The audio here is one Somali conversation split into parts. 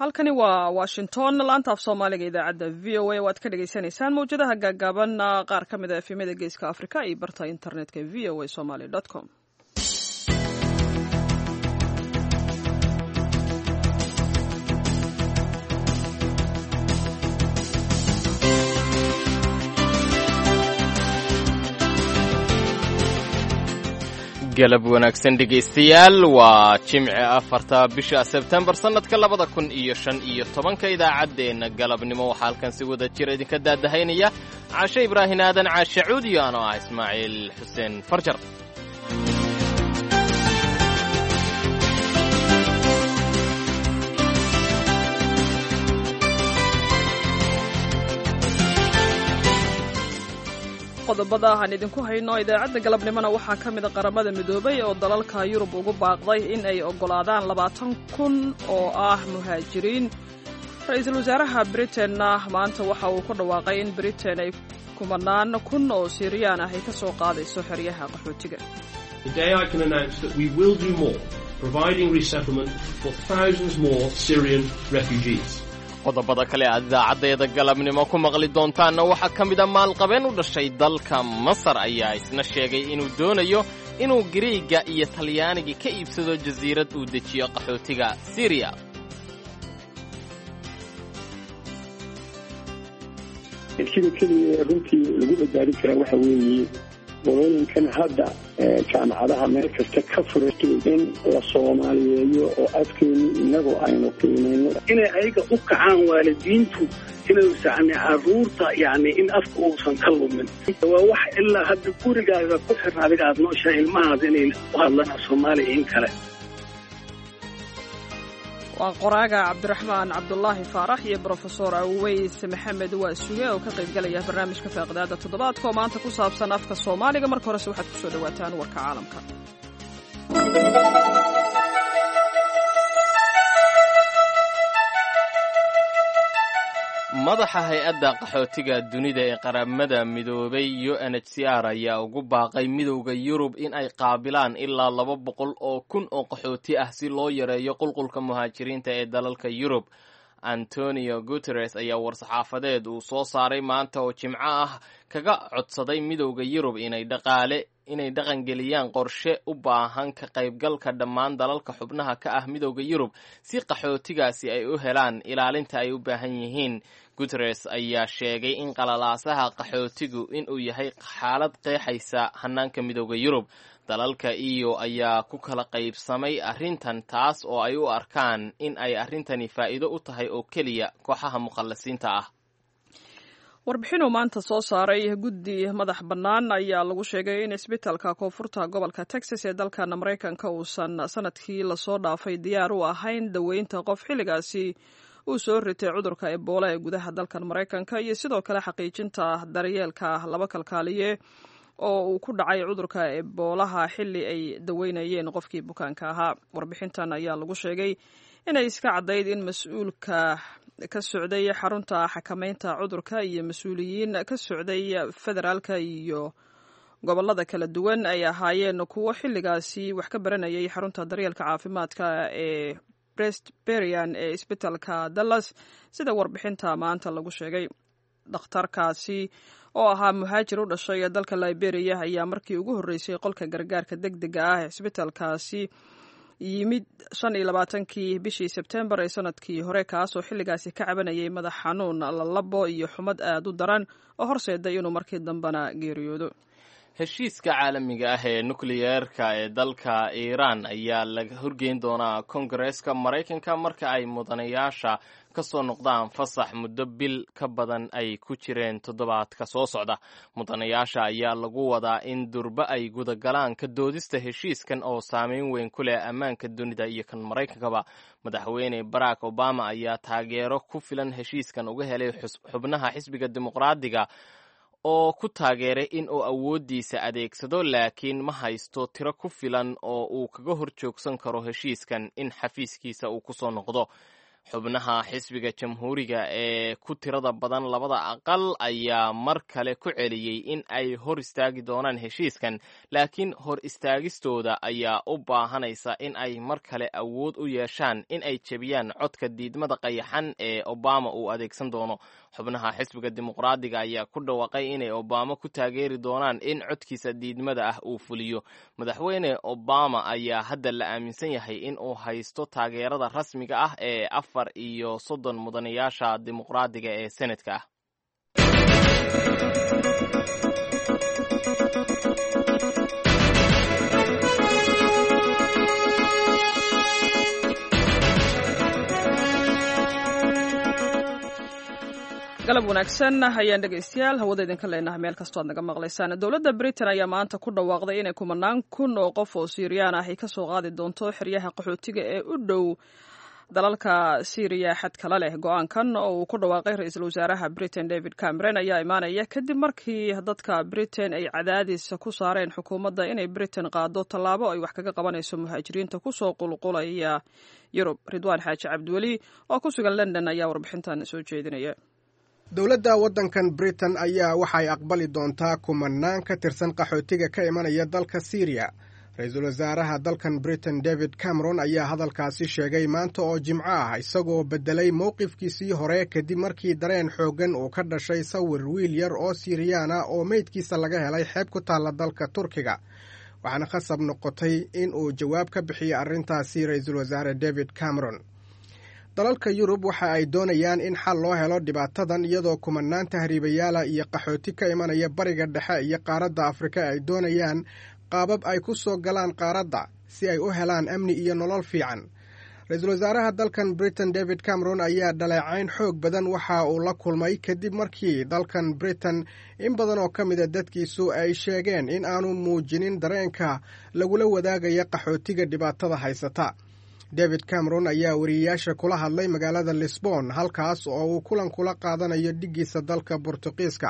halkani waa washington laanta af soomaaliga idaacadda v o a waad ka dhagaysanaysaan mawjadaha gaagaaban qaar ka mid a efemyada geeska afrika iyo barta internetka v o a somaly com galab wanaagsan dhegaystayaal waa jimci afarta bisha sebtembar sannadka labada kun iyo shan iyo tobanka idaacaddeenna galabnimo waxaa halkan si wada jira idinka daadahaynaya caashe ibraahin aadan caashe cuudiyo anoo ah ismaaciil xuseen farjar qodobada aan idinku hayno idaacadda galabnimona waxaa ka mida qaramada midoobay oo dalalka yurub ugu baaqday in ay oggolaadaan labaatan kun oo ah muhaajiriin ra-iisul wasaaraha britainna maanta waxa uu ku dhawaaqay in britain ay kumanaan kun oo siiriyaan ah ay ka soo qaadayso xeryaha qaxootiga qodobada kale aad idaacaddeeda galabnimo ku maqli doontaanna waxaa ka mid a maalqabeen u dhashay dalka masar ayaa isna sheegay inuu doonayo inuu gariiga iyo talyaaniga ka iibsado jasiirad uu dejiyo qaxootiga siriya sida keliya runtii lagu badbaadin karaa waxa weeye qolooyinkan hadda jaamacadaha meel kasta ka furatay in la soomaaliyeeyo oo afkeenu inagoo aynu qiimayno inay ayaga u kacaan waalidiintu inaysan caruurta yani in afka uusan ka lumin waa wax ilaa hadda gurigaaga ku xirna adiga aad nooshahay ilmahaada inay u hadlaan soomaaliya in kale waa qoraaga cabdiraxmaan cabdulaahi faarax iyo brofesor aweys maxamed waasuge oo ka qaybgalaya barnaamijka faaqidaada toddobaadka oo maanta ku saabsan afka soomaaliga marka horese waxaad ku soo dhowaataan warka caalamka madaxa hay-adda qaxootiga dunida ee qaramada midoobay u n h c r ayaa ugu baaqay midowda yurub in ay qaabilaan ilaa laba boqol oo kun oo qaxooti ah si loo yareeyo qulqulka muhaajiriinta ee dalalka yurub antonio guteres ayaa war-saxaafadeed uu soo saaray maanta oo jimco ah kaga codsaday midowda yurub inay dhaqaale inay dhaqangeliyaan qorshe u baahan ka qaybgalka dhammaan dalalka xubnaha ka ah midowda yurub si qaxootigaasi ay u helaan ilaalinta ay u baahan yihiin guteres ayaa sheegay in qalalaasaha qaxootigu inuu yahay xaalad qeexaysa hanaanka midowda yurub dalalka iyo ayaa ku kala qaybsamay arrintan taas oo ay u arkaan in ay arrintani faa'iido u tahay oo keliya kooxaha mukhallasiinta ah warbixinuu maanta soo saaray guddi madax bannaan ayaa lagu sheegay in isbitaalka koonfurta gobolka texas ee dalkan maraykanka uusan sanadkii lasoo dhaafay diyaar u ahayn daweynta qof xilligaasi uu soo ritay cudurka ebola ee gudaha dalkan maraykanka iyo sidoo kale xaqiijinta daryeelka laba kalkaaliye oo uu ku dhacay cudurka eboolaha xilli ay daweynayeen qofkii bukaanka ahaa warbixintan ayaa lagu sheegay inay iska caddayd in mas-uulka ka socday xarunta xakameynta cudurka iyo mas-uuliyiin ka socday federaalka iyo gobolada kala duwan ay ahaayeen kuwo xilligaasi wax ka baranayay xarunta daryeelka caafimaadka ee brestberian ee isbitaalka dallas sida warbixinta maanta lagu sheegay dhakhtarkaasi oo ahaa muhaajir u dhashay dalka liberiya ayaa markii ugu horreysay qolka gargaarka deg dega ah ee isbitaalkaasi yimid shan iyo labaatankii bishii sebtembar ee sanadkii hore kaasoo xilligaasi ka cabanayay madax xanuun lalabo iyo xumad aad u daran oo horseeday inuu markii dambena geeriyoodo heshiiska caalamiga ah ee nukliyeerka ee dalka iiraan ayaa laga horgeyn doonaa kongareeska maraykanka marka ay mudanayaasha ka soo noqdaan fasax muddo bil ka badan ay ku jireen toddobaadka soo socda mudanayaasha ayaa lagu wadaa in durbe ay gudagalaan ka doodista heshiiskan oo saameyn weyn ku leh ammaanka dunida iyo kan maraykankaba madaxweyne barack obama ayaa taageero ku filan heshiiskan uga helay xubnaha xisbiga dimuqraadiga oo ku taageeray in uu awooddiisa adeegsado laakiin ma haysto tiro ku filan oo uu kaga hor joogsan karo heshiiskan in xafiiskiisa uu ku soo noqdo xubnaha xisbiga jamhuuriga ee ku tirada badan labada aqal ayaa mar kale ku celiyey in ay hor istaagi doonaan heshiiskan laakiin hor istaagistooda ayaa u baahanaysa in ay mar kale awood u yeeshaan in ay jebiyaan codka diidmada qayaxan ee obama uu adeegsan doono xubnaha xisbiga dimuqraadiga ayaa ku dhawaaqay inay obama ku taageeri doonaan in codkiisa diidmada ah uu fuliyo madaxweyne obama ayaa hadda la aaminsan yahay in uu haysto taageerada rasmiga ah ee afar iyo soddon mudanayaasha dimuqraadiga ee senatka ah galab wanaagsan ayaan dhegaystayaal hawada idinka leenahay meel kastoo aad naga maqlaysaan dowladda britain ayaa maanta ku dhawaaqday inay kumanaan kun oo qof oo siiriyaan ah ay ka soo qaadi doonto xeryaha qaxootiga ee u dhow dalalka syriya xad kala leh go-aankan oo uu ku dhawaaqay ra-iisul wasaaraha britain david cameron ayaa imaanaya kadib markii dadka britain ay cadaadis ku saareen xukuumadda inay britain qaado tallaabo ay wax kaga qabanayso muhaajiriinta kusoo qulqulaya yurub ridwaan xaaji cabdiweli oo ku sugan london ayaa warbixintan soo jeedinaya dowladda waddankan britain ayaa waxay aqbali doontaa kumanaan ka tirsan qaxootiga ka imanaya dalka syriya ra-iisul wasaaraha dalkan britain david cameron ayaa hadalkaasi sheegay maanta oo jimco ah isagoo beddelay mowqifkiisii hore kadib markii dareen xooggan uu ka dhashay sawir wiil yar oo siiriyaana oo meydkiisa laga helay xeeb ku taalla dalka turkiga waxaana khasab noqotay in uu jawaab ka bixiyo arrintaasi ra-iisul wasaare david cameron dalalka yurub waxa ay doonayaan in xal loo helo dhibaatadan iyadoo kumanaan tahriibayaala iyo qaxooti ka imanaya bariga dhexe iyo qaaradda afrika ay doonayaan qaabab ay ku soo galaan qaaradda si ay u helaan amni iyo nolol fiican ra-iisul wasaaraha dalkan britain david cameron ayaa dhaleecayn xoog badan waxa uu la kulmay kadib markii dalkan britain in badan oo ka mida dadkiisu ay sheegeen in aanu muujinin dareenka lagula wadaagaya qaxootiga dhibaatada haysata david cameron ayaa wariyeyaasha kula hadlay magaalada lisbon halkaas oo uu kulan kula qaadanayo dhiggiisa dalka bortuqiiska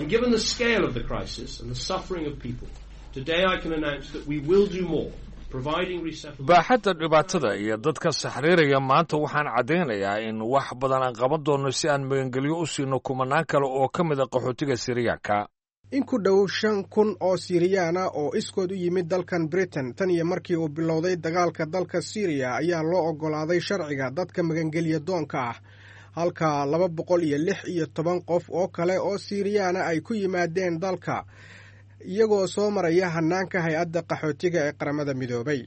baaxadda dhibaatada iyo dadka saxriiraya maanta waxaan caddaynayaa in wax badan aan qaban doonno si aan magangelyo u siino kumanaan kale oo ka mid a qaxootiga siriyaanka in ku dhow shan kun oo siiriyaana oo iskood u yimid dalkan britain tan iyo markii uu bilowday dagaalka dalka syriya ayaa loo oggolaaday sharciga dadka magangelya doonka ah halka laba boqol iyo lix iyo toban qof oo kale oo siiriyaana ay ku yimaadeen dalka iyagoo soo maraya hannaanka hay-adda qaxootiga ee qaramada midoobay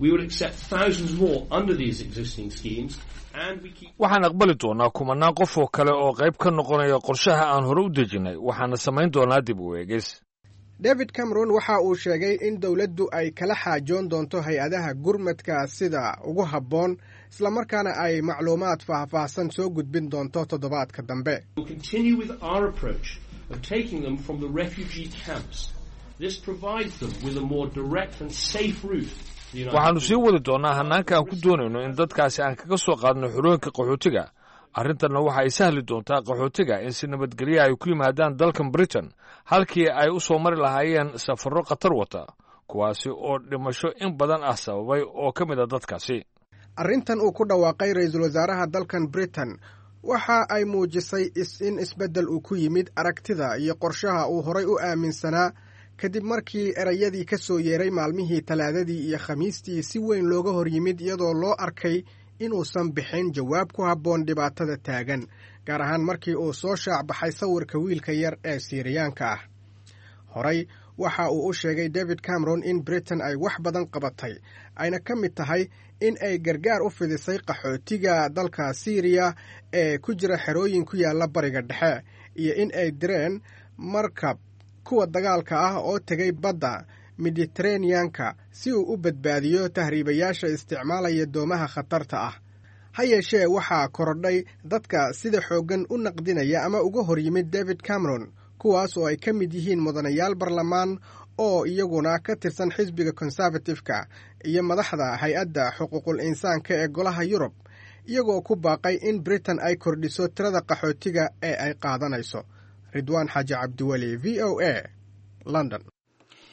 waxaan aqbali doonaa kumanaan qof oo kale oo qayb ka noqonaya qorshaha aan hore u dejinnay waxaana samayn doonaa dib u eegis david cameron waxa uu sheegay in dowladdu ay kala xaajoon doonto hay-adaha gurmadka sida ugu habboon islamarkaana ay macluumaad faahfaahsan soo gudbin doonto toddobaadka dambe waxaannu sii wadi doonnaa hannaanka aan ku doonayno in dadkaasi aan kaga soo qaadno xorooyinka qaxootiga arrintanna waxa ay sahli doontaa qaxootiga in si nabadgelya ay ku yimaadaan dalkan britain halkii ay u soo mari lahaayeen safarro khatar wata kuwaasi oo dhimasho in badan ah sababay oo ka mid a dadkaasi arrintan uu ku dhawaaqay ra-iisul wasaaraha dalkan britain waxa ay muujisay in isbeddel uu ku yimid aragtida iyo qorshaha uu horay u aaminsanaa kadib markii erayadii ka soo yeeray maalmihii talaadadii iyo khamiistii si weyn looga hor yimid iyadoo loo arkay inuusan bixin jawaab ku habboon dhibaatada taagan gaar ahaan markii uu soo shaacbaxay sawirka wiilka yar ee siiriyaanka ah horey waxa uu u sheegay david cameron in britain ay wax badan qabatay ayna ka mid tahay in ay gargaar u fidisay qaxootiga dalka syriya ee ku jira xerooyin ku yaalla bariga dhexe iyo in ay direen markab kuwa dagaalka ah oo tegay badda mediteraneanka si uu u badbaadiyo tahriibayaasha isticmaalaya doomaha khatarta ah ha yeeshee waxaa korodhay dadka sida xooggan u naqdinaya ama uga hor yimid david cameron kuwaas oo ay ka mid yihiin mudanayaal barlamaan oo iyaguna ka tirsan xisbiga konservatifka iyo madaxda hay-adda xuquuqul insaanka ee golaha yurub iyagoo ku baaqay in britain ay kordhiso tirada qaxootiga ee ay qaadanayso ridwaan xaaji cabdiweli v o a london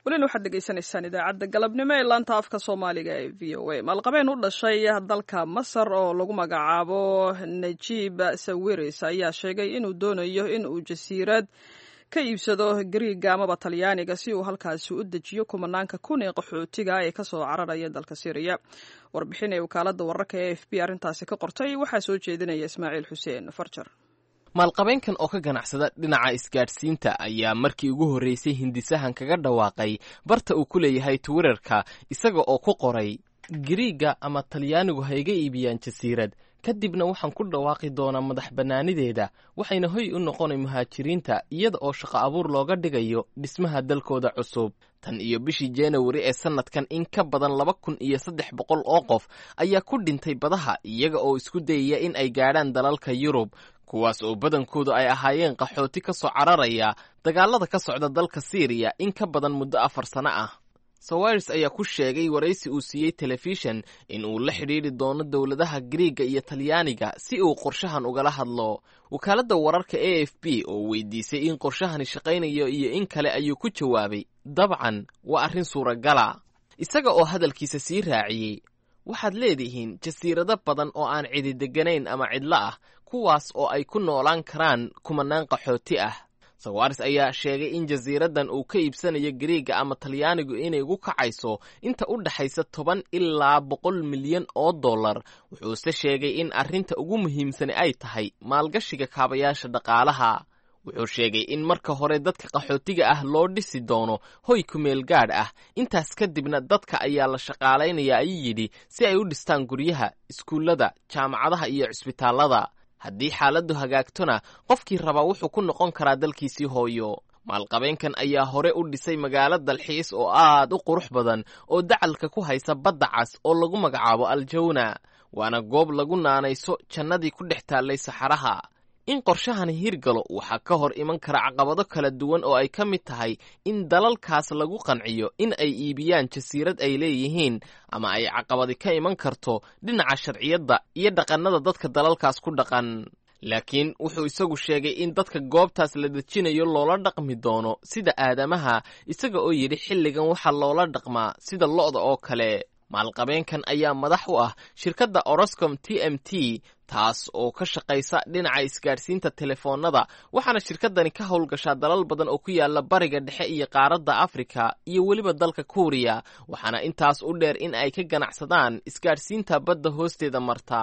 welina waxaad dhegaysanaysaan idaacadda galabnimo ee laanta afka soomaaliga ee v o a maalqabeen u dhashay dalka masar oo lagu magacaabo najiib sawiris ayaa sheegay inuu doonayo in uu jasiirad ka iibsado gariiga amaba talyaaniga si uu halkaasi u dejiyo kumanaanka kun ee qaxootiga ee kasoo cararaya dalka syriya warbixin ee wakaalada wararka e f b arrintaasi ka qortay waxaa soo jeedinaya ismaaciil xuseen farjar maalqabeenkan oo ka ganacsada dhinaca isgaadhsiinta ayaa markii ugu horreysay hindisahan kaga dhawaaqay barta uu ku leeyahay twitterka isaga oo ku qoray gariiga ama talyaanigu ha iga iibiyaan jasiirad kadibna waxaan ku dhawaaqi doonaa madax bannaanideeda waxayna hoy u noqonay muhaajiriinta iyada oo shaqo abuur looga dhigayo dhismaha dalkooda cusub tan iyo bishii januari ee sannadkan in ka badan laba kun iyo saddex boqol oo qof ayaa ku dhintay badaha iyaga oo isku dayaya in ay gaadhaan dalalka yurub kuwaas oo badankoodu ay ahaayeen qaxooti ka soo cararaya dagaalada ka socda dalka siiriya in ka badan muddo afar sano ah sawiris ayaa ku sheegay waraysi uu siiyey telefishan in uu la xidhiidri doono dowladaha gariiga iyo talyaaniga si uu qorshahan ugala hadlo wakaaladda wararka a f b oo weydiisay in qorshahani shaqaynayo iyo in kale ayuu ku jawaabay dabcan waa arrin suuragala isaga oo hadalkiisa sii raaciyey waxaad leedihiin jasiirado badan oo aan cidi degganayn ama cidlo ah kuwaas oo ay ku noolaan karaan kumanaan qaxooti ah sawaris ayaa sheegay in jasiiraddan uu ka iibsanayo gariiga ama talyaanigu inay ugu kacayso inta u dhexaysa toban ilaa boqol milyan oo dollar wuxuuse sheegay in arrinta ugu muhiimsani ay tahay maalgashiga kaabayaasha dhaqaalaha wuxuu sheegay in marka hore dadka qaxootiga ah loo dhisi doono hoy kumeel gaadh ah intaas kadibna dadka ayaa la shaqaalaynaya ayuu yidhi si ay u dhistaan guryaha iskuullada jaamacadaha iyo cisbitaallada haddii xaaladdu hagaagtona qofkii rabaa wuxuu ku noqon karaa dalkiisii hooyo maalqabeenkan ayaa hore u dhisay magaalo dalxiis oo aad u qurux badan oo dacalka ku haysa badda cas oo lagu magacaabo aljawna waana goob lagu naanayso jannadii ku dhex taallay saxaraha in qorshahani hirgalo waxaa ka hor iman kara caqabado kala duwan oo ay ka mid tahay in dalalkaas lagu qanciyo in ay iibiyaan jasiirad ay leeyihiin ama ay caqabadi ka iman karto dhinaca sharciyadda iyo dhaqannada dadka dalalkaas ku dhaqan laakiin wuxuu isagu sheegay in dadka goobtaas la dejinayo loola dhaqmi doono sida aadamaha isaga oo yidhi xilligan waxaa loola dhaqmaa sida lo'da oo kale maalqabeenkan ayaa madax u ah shirkadda oroscom t m t taas oo ka shaqaysa dhinaca isgaadhsiinta telefoonnada waxaana shirkaddani ka howlgashaa dalal badan oo ku yaala bariga dhexe iyo qaaradda afrika iyo weliba dalka kuuriya waxaana intaas u dheer in ay ka ganacsadaan isgaadhsiinta badda hoosteeda marta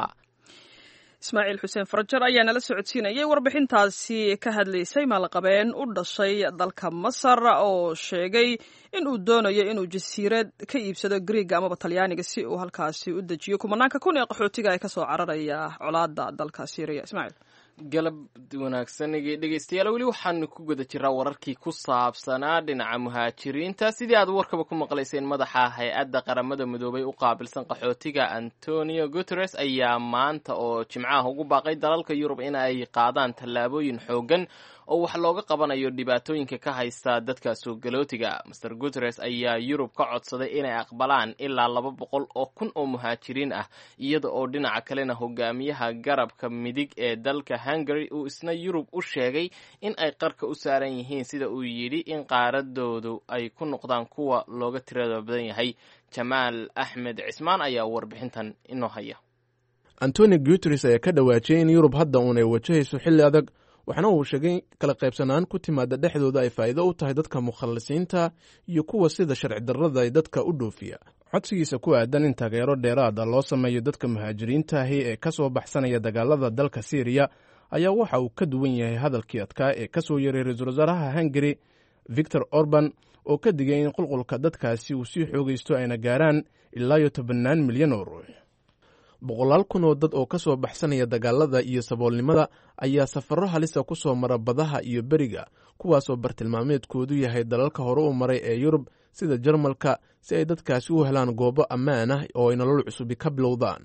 ismaaciil xuseen farajar ayaa nala socodsiinayay warbixintaasi ka hadlaysay maalqabeen u dhashay dalka masar oo sheegay in uu doonayo inuu jasiirad ka iibsado griiga amaba talyaaniga si uu halkaasi u dejiyo kumanaanka kun ee qaxootiga ee kasoo cararaya colaada dalka syriya ismaaciil galab wanaagsanigii dhegeystayaal weli waxaanu ku guda jiraa wararkii ku saabsanaa dhinaca muhaajiriinta sidii aad warkaba ku maqlayseen madaxa hay-adda qaramada midoobay u qaabilsan qaxootiga antonio guteres ayaa maanta oo jimcaha ugu baaqay dalalka yurub in ay qaadaan tallaabooyin xoogan oo wax looga qabanayo dhibaatooyinka ka haysta dadka soogalootiga master guteres ayaa yurub ka codsaday inay aqbalaan ilaa laba boqol oo kun oo muhaajiriin ah iyada oo dhinaca kalena hogaamiyaha garabka midig ee dalka hungary uu isna yurub u sheegay in ay qarka u saaran yihiin sida uu yidhi in qaaradoodu ay ku noqdaan kuwa looga tirada badan yahay jamaal axmed cismaan ayaa warbixintan inoo haya antoni guteres ayaa ka dhawaajiyay in yurub hadda uun ay wajahayso xilli adag waxna uu sheegay kala qaybsanaan ku timaada dhexdooda ay faa'iido u tahay dadka mukhalisiinta iyo kuwa sida sharci darrada ay dadka u dhoofiya codsigiisa ku aadan in taageero dheeraada loo sameeyo dadka muhaajiriintaahi ee ka soo baxsanaya dagaalada dalka siiriya ayaa waxa uu ka duwan yahay hadalkii adkaa ee ka soo yaray ra-iisul wasaaraha hungari victor orban oo ka digay in qulqulka dadkaasi uu sii xoogaysto ayna gaaraan ilaa iyo tobannaan milyan oo ruux boqolaal kun oo dad oo ka soo baxsanaya dagaalada iyo saboolnimada ayaa safarro halisa ku soo mara badaha iyo beriga kuwaasoo bartilmaameedkoodu yahay dalalka hore u maray ee yurub sida jarmalka si ay dadkaasi u helaan goobo ammaan ah oo ay nolol cusubi ka bilowdaan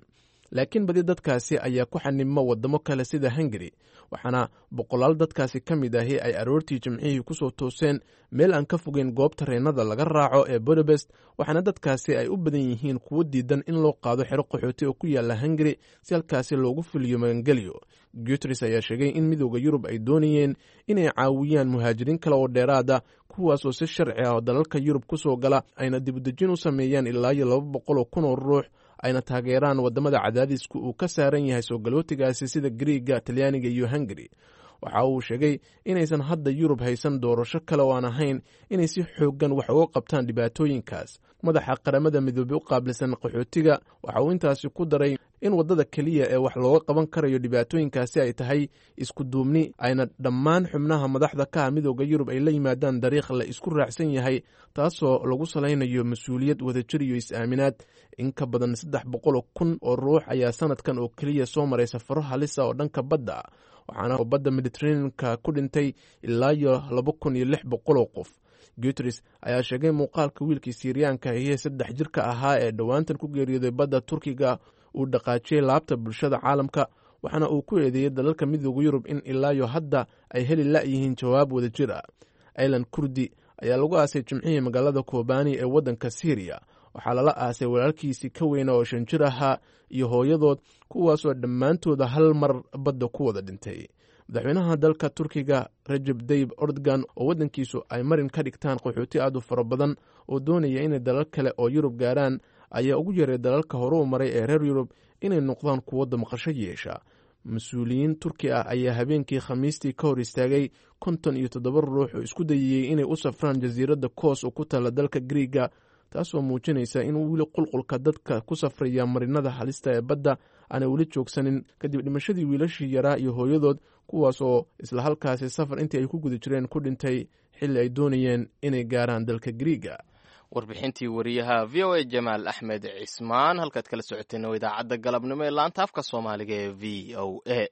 laakiin badi dadkaasi ayaa ku xanibma waddamo kale sida hungari waxaana boqolaal dadkaasi ka mid ahi ay aroortii jimcihii kusoo tooseen meel aan ka fogeyn goobta reennada laga raaco ee budabest waxaana dadkaasi ay u badan yihiin kuwo diidan in loo qaado xero qaxooti oo ku yaalla hungari si halkaasi loogu fuliyo magangelyo guteres ayaa sheegay in midooda yurub ay doonayeen inay caawiyaan muhaajiriin kale oo dheeraada kuwaas oo si sharci ah oo dalalka yurub ku soo gala ayna dibudejin u sameeyaan ilaa iyo laba boqol oo kun oo ruux ayna taageeraan waddamada cadaadisku uu ka saaran yahay soo galootigaasi sida griiga talyaaniga iyo hungari waxa uu sheegay inaysan hadda yurub haysan doorasho kale oo aan ahayn inay si xooggan wax uga qabtaan dhibaatooyinkaas madaxa qaramada midoobey u qaabilsan qaxootiga waxa uu intaasi ku daray in waddada keliya ee wax looga qaban karayo dhibaatooyinkaasi ay tahay isku duubni ayna dhammaan xubnaha madaxda ka ah midooda yurub ay la yimaadaan dariikh la isku raacsan yahay taasoo lagu salaynayo mas-uuliyad wadajir iyo is-aaminaad in ka badan saddex boqoloo kun oo ruux ayaa sanadkan oo keliya soo maray safaro halisa oo dhanka badda waxaana badda mediteraneanka ku dhintay ilaa iyo laba kun iyo lix boqoloo qof guteres ayaa sheegay muuqaalka wiilkii siiriyaanka ahiyee saddex jirka ahaa ee dhowaantan ku geeriyooday badda turkiga uu dhaqaajiyey laabta bulshada caalamka waxaana uu ku eedeeyey dalalka midooda yurub in ilaayo hadda ay heli la'yihiin jawaab wadajir ah ailan kurdi ayaa lagu aasay jimcihii magaalada kobani ee waddanka syriya waxaa lala aasay walaalkiisii ka weyna oo shan jir ahaa iyo hooyadood kuwaasoo dhammaantooda hal mar badda ku wada dhintay madaxweynaha dalka turkiga rajeb dayib ordogan oo waddankiisu ay marin ka dhigtaan qaxooti aad u fara badan oo doonaya inay dalal kale oo yurub gaaraan ayaa ugu yaray dalalka hore u maray ee reer yurub inay noqdaan kuwo damqasho yeesha mas-uuliyiin turki ah ayaa habeenkii khamiistii ka hor istaagay konton iyo toddoba ruux oo isku dayiyey inay u safraan jasiiradda koos oo ku taalla dalka griiga taasoo muujinaysa in weli qulqulka dadka ku safraya marinada halista ee badda aanay weli joogsanin kadib dhimashadii wiilashii yaraa iyo hooyadood kuwaas oo isla halkaasi safar intii ay ku guda jireen ku dhintay xilli ay doonayeen inay gaaraan dalka griiga warbixintii wariyaha v o a jamaal axmed cismaan halkaad kala socoteen oo idaacadda galabnimo ee laanta afka soomaaliga ee v o a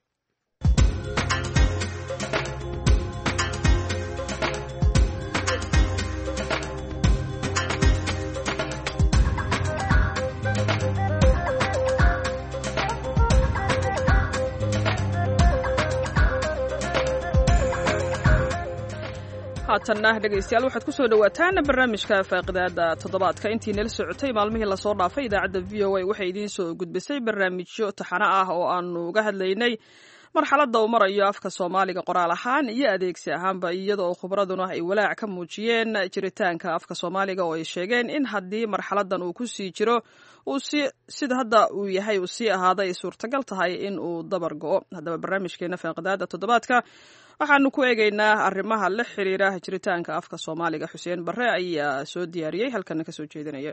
haatanna dhegaystayaal waxaad ku soo dhowaataan barnaamijka faaqidaada toddobaadka intii nala socotay maalmihii lasoo dhaafay idaacadda v o a waxay idiin soo gudbisay barnaamijyo taxano ah oo aanu uga hadlaynay marxaladda uu marayo afka soomaaliga qoraal ahaan iyo adeegsi ahaanba iyadoo khubraduna ay walaac ka muujiyeen jiritaanka afka soomaaliga oo ay sheegeen in haddii marxaladan uu ku sii jiro uu si sida hadda uu yahay uu sii ahaada ay suurtagal tahay in uu dabar go'o haddaba barnaamijkeena faaqidaada toddobaadka waxaanu ku eegaynaa arrimaha la xiriira jiritaanka afka soomaaliga xuseen barre ayaa soo diyaariyey halkana ka soo jeedinaya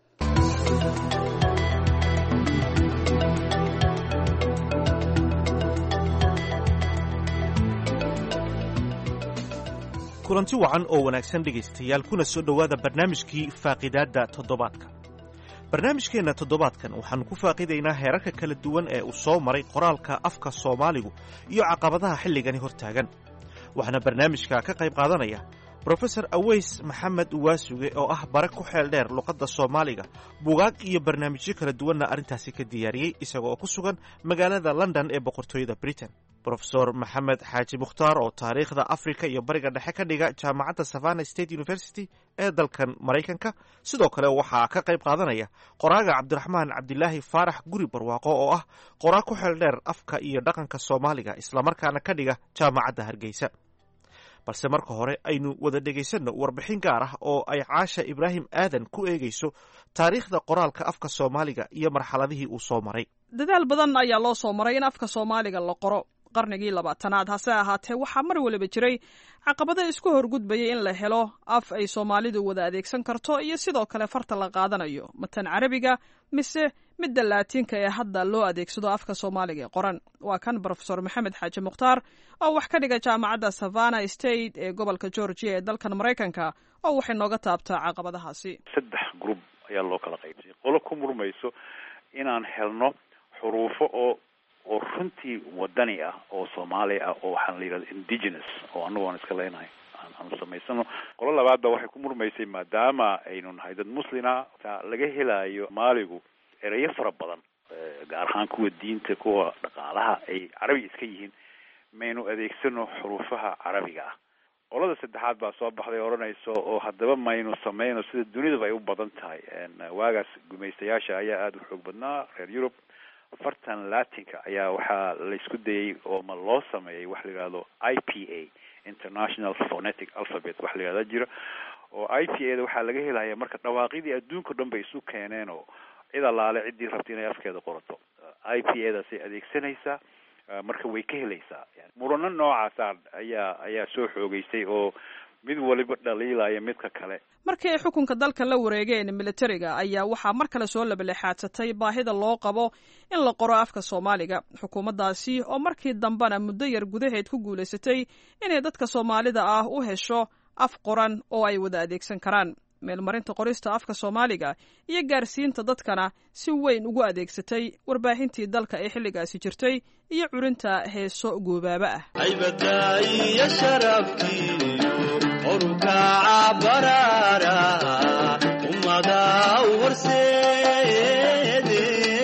kulanti wacan oo wanaagsan dhegaystayaal kuna soo dhowaada barnaamijkii faaqidaadda toddobaadka barnaamijkeenna toddobaadkan waxaannu ku faaqidaynaa heerarka kala duwan ee uu soo maray qoraalka afka soomaaligu iyo caqabadaha xilligani hortaagan waxaana barnaamijka ka qayb qaadanaya brofesor aweys maxamed uwaasuge oo ah bare ku xeel dheer luqadda soomaaliga bugaag iyo barnaamijyo kala duwanna arrintaasi ka diyaariyey isaga oo ku sugan magaalada london ee boqortooyada britain brofesor maxamed xaaji mukhtaar oo taariikhda afrika iyo bariga dhexe ka dhiga jaamacadda savana state university ee dalkan maraykanka sidoo kale waxaa ka qayb qaadanaya qoraaga cabdiraxmaan cabdilaahi faarax guri barwaaqo oo ah qoraa ku xeel dheer afka iyo dhaqanka soomaaliga islamarkaana ka dhiga jaamacadda hargeysa balse marka hore aynu wada dhegaysanno warbixin gaar ah oo ay caasha ibraahim aadan ku eegayso taariikhda qoraalka afka soomaaliga iyo marxaladihii uu soo maray dadaal badan ayaa loo soo maray in afka soomaaliga la qoro qarnigii labaatanaad hase ahaatee waxaa mar waliba jiray caqabado isku horgudbayay in la helo af ay soomaalidu wada adeegsan karto iyo sidoo kale farta la qaadanayo matan carabiga mise midda laatiinka ee hadda loo adeegsado afka soomaaliga ee qoran waa kan brofesor maxamed xaaji mukhtaar oo wax ka dhiga jaamacadda savana state ee gobolka georgia ee dalkan maraykanka oo waxay nooga taabtaa caqabadahaasi saddex group ayaa loo kala qaybsay qolo ku murmayso inaan helno xuruufo oo oo runtii wadani ah oo soomaali ah oo waxaan la yidhahda indigenous oo anagu aan iska leenahay aanu samaysano qolo labaadba waxay ku murmaysay maadaama aynu nahay dad muslina laga helaayo maaligu erayo fara badan gaar ahaan kuwa diinta kuwa dhaqaalaha ay carabiga iska yihiin maynu adeegsano xuruufaha carabiga ah qolada saddexaad baa soo baxday odhanayso oo haddaba maynu sameyno sida dunidaba ay u badan tahay waagaas gumaystayaasha ayaa aada u xoog badnaa reer yurub afartan latinka ayaa waxaa laysku dayay oo ma loo sameeyay wax la yihahdo i p a international phonetic alphabet wax la yihahda jira oo i p a da waxaa laga helaya marka dhawaaqidii adduunka o dhan bay isu keeneen oo cid allaale ciddii rabta inay afkeeda qorato i p a daasay adeegsanaysaa marka way ka helaysaa murano noocaasa ayaa ayaa soo xoogeysay oo mid waliba dhaliilaya midka kale markii ay xukunka dalka la wareegeen militariga ayaa waxaa mar kale soo labalexaadsatay baahida loo qabo in la qoro afka soomaaliga xukuumaddaasi oo markii dambena muddo yar gudaheed ku guulaysatay inay dadka soomaalida ah u hesho af qoran oo ay wada adeegsan karaan meelmarinta qorista afka soomaaliga iyo gaarsiinta dadkana si weyn ugu adeegsatay warbaahintii dalka ee xilligaasi jirtay iyo curinta heeso goobaaba ah aybadaiyo sharafkiyo orukaca baraara ummada horseede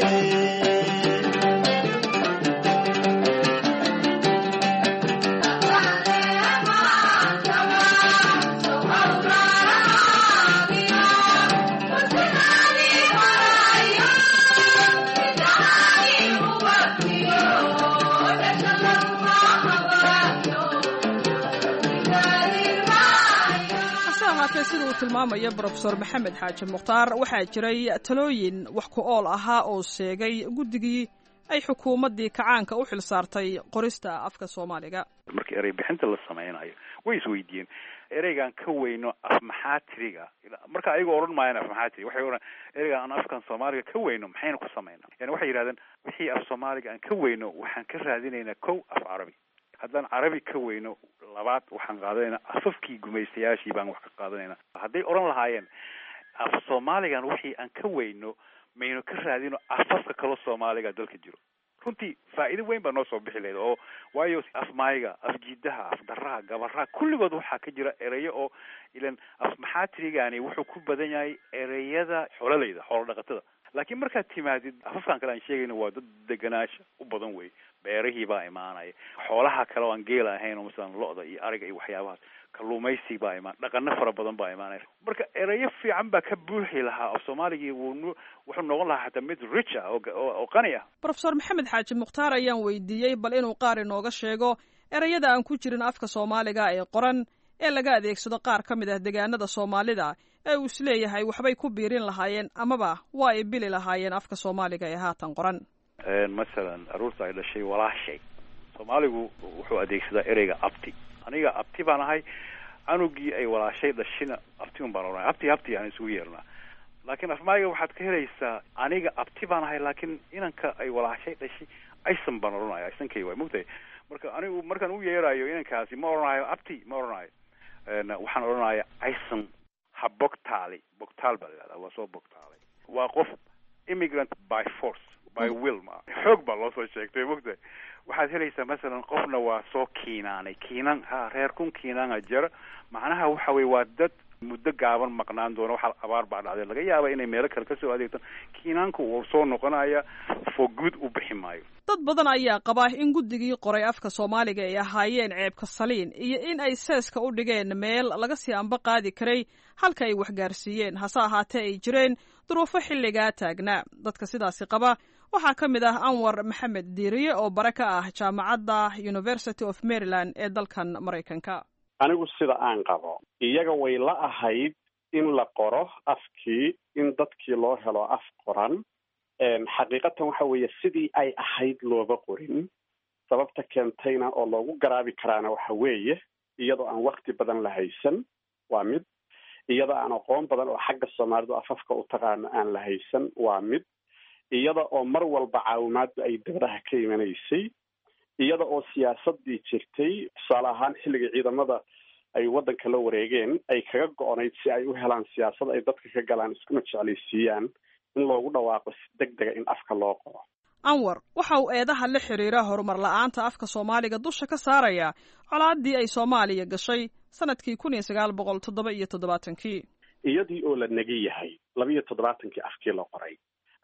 sida uu tilmaamayo brofesor maxamed xaaji mukhtaar waxaa jiray talooyin wax ku ool ahaa oo sheegay guddigii ay xukuumaddii kacaanka u xil saartay qorista afka soomaaliga markii erey bixinta la sameynayo way isweydiiyeen ereygaan ka weyno af maxaa tiriga marka ayagoo odhan maayaan af maxaa tiri waxay odhan ereygaan aan afkan soomaaliga ka weyno maxaynu ku sameynaa yani waxay yidhahdeen wixii af soomaaliga aan ka weyno waxaan ka raadinaynaa kow af carabi haddaan carabi ka weyno labaad waxaan qaadanaynaa afafkii gumaystayaashii baan wax ka qaadanaynaa hadday odhan lahaayeen af soomaaligan wixii aan ka weyno maynu ka raadino afafka kaloo soomaaliga dalka jiro runtii faa'iido weyn baa noo soo bixi lahayd oo waayo af maayiga af jiidaha af daraha gabaraha kulligood waxaa ka jira ereyo oo ilan af maxaatirigani wuxuu ku badan yahay ereyada xoololeyda xoolo dhaqatada laakiin markaad timaadid afafkan kale aan sheegayno waa dad deganaasha u badan wey beerihii baa imaanaya xoolaha kale oo aan geela ahayn oo masalan lo-da iyo ariga iyo waxyaabahaas kalluumaysi baa imaan dhaqano fara badan baa imaanaya marka ereyo fiican baa ka buuxi lahaa af soomaaligii wuu wuxuu noqon lahaa xataa mid rich ah oo qani ah brofesor maxamed xaaji mukhtaar ayaan weydiiyey bal inuu qaar inooga sheego ereyada aan ku jirin afka soomaaliga ee qoran ee laga adeegsado qaar ka mid ah deegaanada soomaalida ee uu isleeyahay waxbay ku biirin lahaayeen amaba waa ay bili lahaayeen afka soomaaliga ee haatan qoran masalan aruurta ay dhashay walaashay soomaaligu wuxuu adeegsadaa ereyga abti aniga abti baan ahay canugii ay walaashay dhashina abti un baan ohanay abti abti aan isugu yeernaa laakiin afmaayiga waxaad ka helaysaa aniga abti baan ahay laakiin inanka ay walaashay dhashay aysan baan odhanaya aysankay waay mogtahay marka anigu markaan u yeerayo inankaasi ma odhanayo abti ma odhanayo waxaan odhanaya aysan ha bogtaali bogtaal baa la yihahdaa waa soo bogtaalay waa qof immigrant by force by will ma xoog baa loo soo sheegtay mogtahay waxaad helaysaa masalan qofna waa soo kiinaanay kiinan ha reer kun kiinaana jara macnaha waxa weye waa dad muddo gaaban maqnaan doona waxa abaar baa dhacday laga yaaba inay meelo kale kasoo adeegtaan kiinaanku wuu soo noqonaya for good u bixi maayo dad badan ayaa qaba in guddigii qoray afka soomaaliga ay ahaayeen ceebka saliin iyo in ay seeska u dhigeen meel laga sii anba qaadi karay halka ay waxgaarsiiyeen hase ahaatee ay jireen duruufo xilligaa taagnaa dadka sidaasi qaba waxaa ka mid ah anwar maxamed diiriye oo bare ka ah jaamacadda university of maryland ee dalkan maraykanka anigu sida aan qabo iyaga way la ahayd in la qoro afkii in dadkii loo helo af qoran xaqiiqatan waxa weeye sidii ay ahayd looba qorin sababta keentayna oo loogu garaabi karaana waxa weeye iyadoo aan wakti badan la haysan waa mid iyadoo aan aqoon badan oo xagga soomaalidu afafka u taqaano aan la haysan waa mid iyada oo mar walba caawimaaddu ay dabadaha ka imanaysay iyada oo siyaasadii jirtay tusaale ahaan xilligii ciidamada ay waddanka la wareegeen ay kaga go-onayd si ay u helaan siyaasad ay dadka ka galaan iskuna jeclaysiiyaan in loogu dhawaaqo si deg dega in afka loo qoro anwar waxa uu eedaha la xiriira horumar la-aanta afka soomaaliga dusha ka saaraya colaaddii ay soomaaliya gashay sanadkii kun iyo sagaal boqol toddoba iyo toddobaatankii iyadii oo la negi yahay laba iyo toddobaatankii afkii la qoray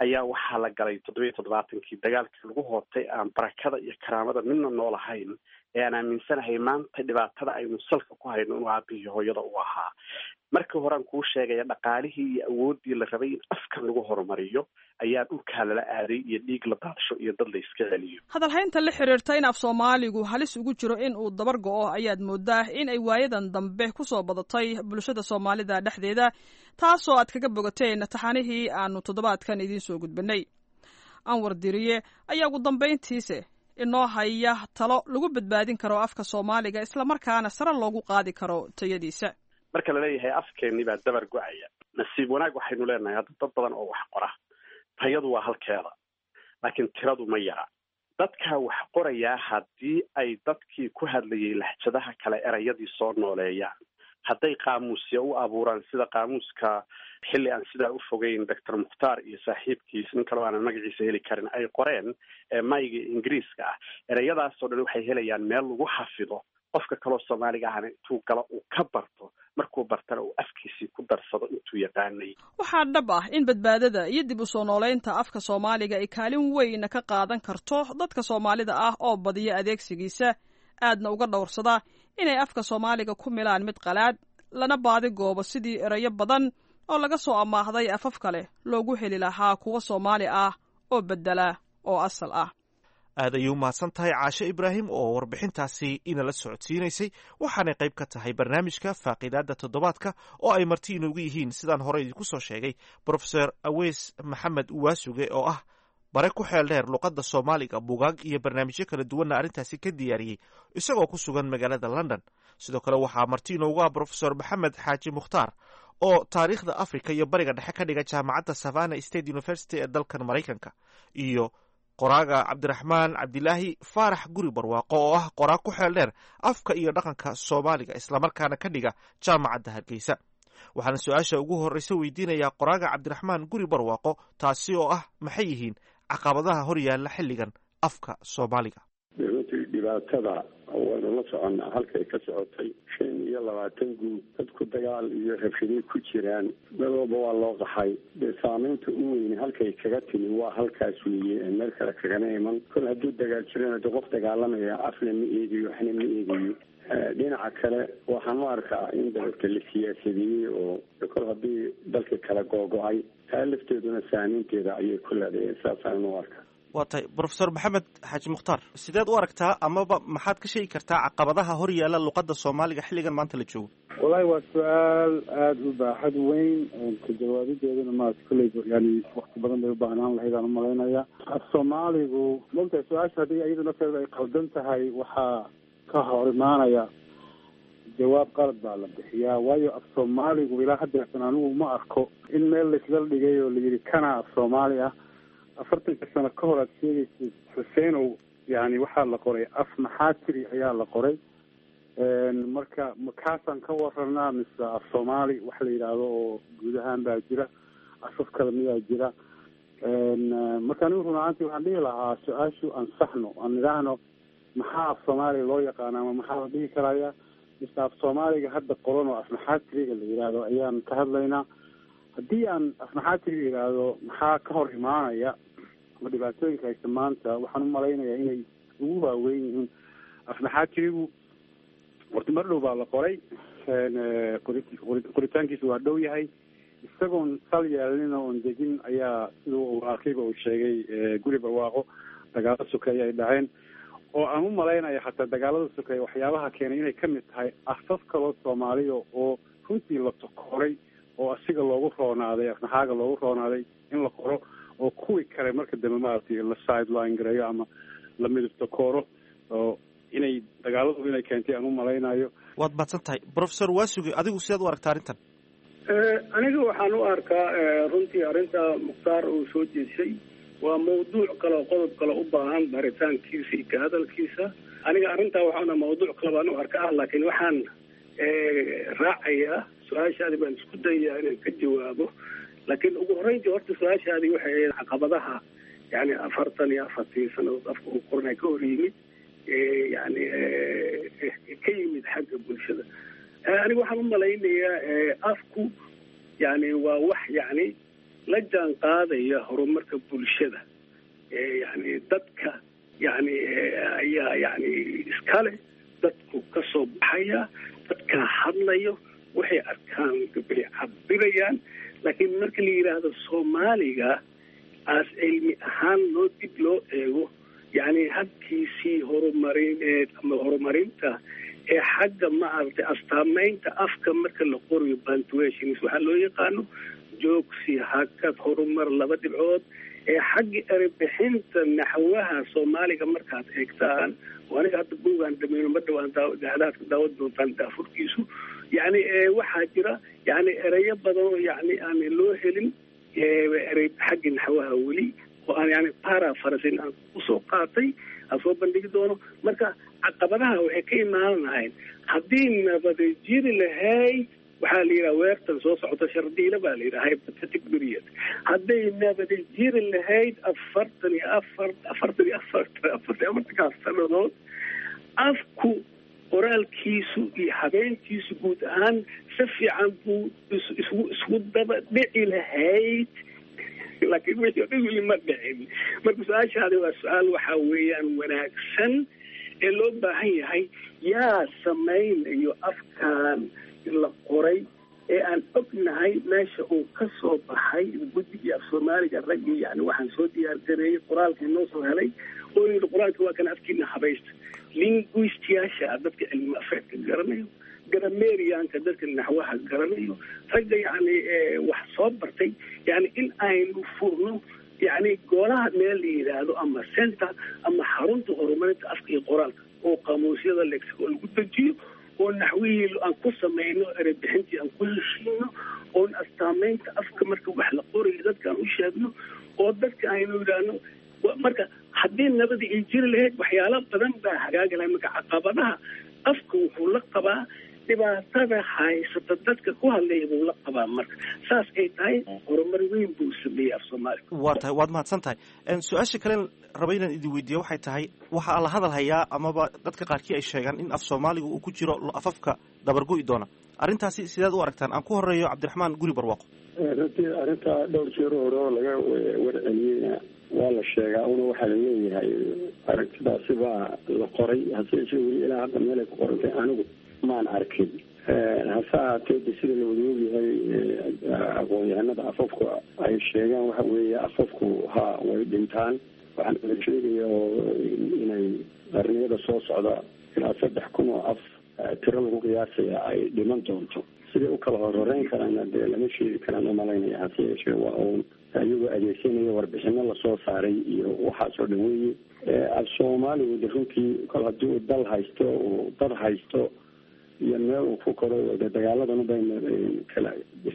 ayaa waxaa la galay toddobiyo toddobaatankii dagaalkii lagu hootay aan barakada iyo karaamada midna nool ahayn ee aan aaminsanahay maanta dhibaatada aynu salka ku hayno inuu aabihii hooyada u ahaa markii horean kuu sheegaya dhaqaalihii iyo awooddii la rabay in afkan lagu horumariyo ayaa dhulkaa lala aaday iyo dhiig la daadsho iyo dad la iska celiyo hadalhaynta la xiriirta in af soomaaligu halis ugu jiro in uu dabar go-o ayaad moodaa in ay waayadan dambe ku soo badatay bulshada soomaalida dhexdeeda taasoo aad kaga bogateen taxanihii aanu toddobaadkan idiin soo gudbinay anwar diriye ayaa ugu dambayntiise inoo haya talo lagu badbaadin karo afka soomaaliga islamarkaana sare loogu qaadi karo tayadiisa marka laleeyahay afkeennii baa dabar go-aya nasiib wanaag waxaynu leenahay hadda dad badan oo wax qora tayadu waa halkeeda laakiin tiradu ma yara dadkaa wax qorayaa haddii ay dadkii ku hadlayay lahjadaha kale erayadii soo nooleeyaan hadday qaamuusya u abuuraan sida qaamuuska xilli aan sidaa u fogeyn doctor mukhtaar iyo saaxiibkiis nin kaleo aanan magaciisa heli karin ay qoreen mayga ingiriiska ah ereyadaasoo dhan waxay helayaan meel lagu xafido qofka kaloo soomaaliga ahna intuu galo uu ka barto markuu bartana uu afkiisii ku darsado intuu yaqaanay waxaa dhab ah in badbaadada iyo dib u soo nooleynta afka soomaaliga ay kaalin weyn ka qaadan karto dadka soomaalida ah oo badiya adeegsigiisa aadna uga dhowrsada inay afka soomaaliga ku milaan mid qalaad lana baadi goobo sidii erayo badan oo laga soo amaahday afaf kale loogu heli lahaa kuwa soomaali ah oo bedela oo asal ah aad ayay u mahadsan tahay caashe ibraahim oo warbixintaasi inala socodsiinaysay waxaanay qayb ka tahay barnaamijka faaqiidaadda toddobaadka oo ay marti inoogu yihiin sidaan hore idinku soo sheegay brofeor aweys maxamed uwaasuge oo ah bare ku xeel dheer luqadda soomaaliga bugaag iyo barnaamijyo kala duwanna arrintaasi ka diyaariyey isagoo ku sugan magaalada london sidoo kale waxaa marti inoogu ah brofesor maxamed xaaji mukhtaar oo taariikhda africa iyo bariga dhexe ka dhiga jaamacadda savana state university ee dalkan maraykanka iyo qoraaga cabdiraxmaan cabdilaahi faarax guri barwaaqo oo ah qoraa ku xeel dheer afka iyo dhaqanka soomaaliga islamarkaana ka dhiga jaamacadda hargeysa waxaana su-aasha ugu horreysa weydiinayaa qoraaga cabdiraxmaan guri barwaaqo taasi oo ah maxay yihiin caqabadaha hor yaalla xilligan afka soomaaliga runtii dhibaatada waynu la soconnaa halkay ka socotay shan iyo labaatan guud dadku dagaal iyo rabshaday ku jiraan dad walba waa loo qaxay dee saamaynta u weyne halkay kaga timi waa halkaas weeye meel kale kagana iman kol hadduu dagaal jirana de qof dagaalamaya afna ma eegayo waxna ma eegayo dhinaca kale waxaan u arkaa in dalka la siyaasadeeyey oo kol haddii dalka kala googo-ay taa lafteeduna saamaynteeda ayay ku leedahay saasaan u arkaa waa tahay brofesor maxamed xaaji mukhtaar sideed u aragtaa amaba maxaad ka sheegi kartaa caqabadaha hor yaalla luqadda soomaaliga xilligan maanta la joogo wallahi waa su-aal aada u baaxad weyn ka jawaabideeduna maat kolley yani wakti badan bay u baahnaan lahayd aan umalaynaya af soomaaligu mogtahay su-aasha haddii iyada nafteeda ay qaldan tahay waxaa ka hor imaanaya jawaab qalad baa la bixiyaa waayo af soomaaligu ilaa haddeertan anigu ma arko in meel laisla dhigay oo layidhi kana af soomaali ah afartanka sano ka hor aad sheegaysa xuseenow yani waxaa la qoray af maxaa tiri ayaa la qoray marka makaasaan ka waranaa mise af soomaali wax la yidhaahdo oo guud ahaan baa jira afaf kale miyaa jira marka anigu run ahaantii waxaan dhihi lahaa su-aashu ansaxno aan idhaahno maxaa af soomaaliga loo yaqaana ama maxaa la dhihi karaya mise af soomaaliga hadda qoran oo af maxaa tiriga la yidhaahdo ayaan ka hadlaynaa haddii aan afnaxaatiriga yidhaahdo maxaa ka hor imaanaya ama dhibaatooyinka haysta maanta waxaan umalaynayaa inay ugu waaweyn yihiin afnaxaatirigu horta mar dhow baa la qoray qoritaankiisa waa dhow yahay isagoon sal yeelnin oon degin ayaa siduu waaqiba uu sheegay guri barwaaqo dagaalo sokeeye ay dhaceen oo aan u malaynaya xataa dagaalada sokeeye waxyaabaha keenay inay kamid tahay afaf kaloo soomaaliya oo runtii la tokoray oo asiga loogu roonaaday afnaxaaga loogu roonaaday in la qoro oo kuwii kale marka dambe maaragtay la sideline gareeyo ama la midabto kooro oo inay dagaaladu inay keentay aan u malaynayo waad mahadsan tahay brofesor waasuge adigu sidaad u aragta arrintan aniga waxaan u arkaa runtii arrinta mukhtaar uu soo jeeshay waa mawduuc kale oo qodob kale u baahan baritaankiisa iyo ka hadalkiisa aniga arrintaa waxaana mawduuc kale baan u arkaa laakiin waxaan raacayaa su-aashaadi baan isku dayayaa inaan ka jawaabo laakiin ugu horreyntii horta su-aashaadii waxay ahayd caqabadaha yani afartan iyo afartii sanadood afka uu qornay ka hor yimid yani ka yimid xagga bulshada aniga waxaan u malaynayaa afku yani waa wax yani la jaan qaadaya horumarka bulshada yani dadka yani ayaa yani iskale dadku ka soo baxaya dadkaa hadlayo waxay arkaan bay cabirayaan laakiin marka la yidhaahdo soomaaliga aas cilmi ahaan loo dib loo eego yani habkiisii horumarineed ama horumarinta ee xagga maaragtay astaamaynta afka marka la qorayo punctuations waxaa loo yaqaano joogsi hakad horumar laba dhibcood ee xagga erebixinta naxwaha soomaaliga markaad eegtaan oo aniga hadda buugaan dhamayno ma dhawaan daadaadka daawad doontaan daafurkiisu yani waxaa jira yani ereyo badan oo yani aan loo helin erey xagga naxwaha weli oo aan yani para farasin aan usoo qaatay aan soo bandhigi doono marka caqabadaha waxay ka imaan lahayn haddii nabada jiri lahayd waxaa la yidhaha weertan soo socota shardiila baa la yidhaha hypothetic period hadday nabada jiri lahayd afartan iyo afar afartan iyo afartan afartan afartankaas sanadood afku qoraalkiisu iyo habeenkiisu guud ahaan si fiican buu isgu isgu daba dhici lahayd laakiin wixii o dhan weli ma dhicin marka su-aashaadi waa su-aal waxaa weeyaan wanaagsan ee loo baahan yahay yaa samaynayo afkaan la qoray ee aan ognahay meesha uu ka soo baxay guddigii af soomaaliga raggii yani waxaan soo diyaar gareeyey qoraalkii noo soo helay oo yidhi qoraalka waa kana afkiina habaysta linguistiyaasha dadka cilmi afeedka garanayo gramerianka dadka naxwaha garanayo ragga yani wax soo bartay yani in aynu furno yani golaha meel la yidhaahdo ama center ama xarunta horumarinta afka iyo qoraalka oo qaamuusyada lexico lagu dejiyo oo naxwihii aan ku samayno erebixintii aan ku heshiino oon astaamaynta afka marka wax la qorayo dadka aan u sheegno oo dadka aynu yidhaahno marka haddii nabada ay jiri lahayd waxyaalo badan baa hagaagi lahay marka caqabadaha afka wuxuu la qabaa dhibaatada haysata dadka ku hadlaya buu la qabaa marka saas ay tahay horumar weyn buu sameeyey af soomaaliga waa tahay waad mahadsan tahay su-aasha kalen raba inaan idin weydiiyo waxay tahay waxaa la hadal hayaa amaba dadka qaarkii ay sheegaan in af soomaaliga uu ku jiro afafka dabargo'i doona arrintaasi sideed u aragtaan aan ku horeeyo cabdiraxmaan guri barwaaqo runtii arrinta dhowr jeer hore oo laga warceliyeyna waa la sheegaa una waxaa la leeyahay aragtidaasi baa la qoray hase yeeshee weli ilaa hadda meelay ku qorantay anigu maan arkin hase ahaatee de sida la wada ogyahay aqoon-yahanada afafku ay sheegaan waxa weeye afafku ha way dhintaan waxaan la sheegaya oo inay qarniyada soo socda ilaa saddex kun oo af tiro lagu qiyaasaya ay dhiman doonto siday u kala horhoreyn karaana dee lama sheegi karaan umalaynaya hase yeeshee waa uun iyagoo adeegsanaya warbixino lasoo saaray iyo waxaasoo dhan weeye af soomaaligu de runtii kol haddii uu dal haysto uu dad haysto iyo meel uu ku koro de dagaaladan bayna kala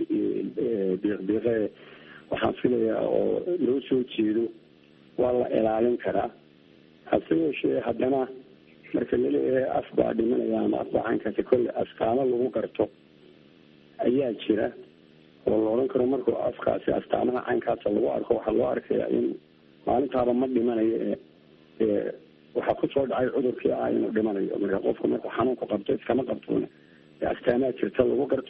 biiqbiiqe waxaan filayaa oo loo soo jeedo waa la ilaalin karaa hase yeeshee haddana marka laleeyahay af baa dhimanaya ama af baa caynkaasi kolle astaamo lagu garto ayaa jira oo la odhan karo markuu afkaasi astaamaha caynkaasa lagu arko waxaa loo arkaya in maalintaaba ma dhimanayo ee waxaa kusoo dhacay cudurkii ah inuu dhimanayo marka qofku markuu xanuunku qabto iskama qabtoona astaamaha jirta lagu garto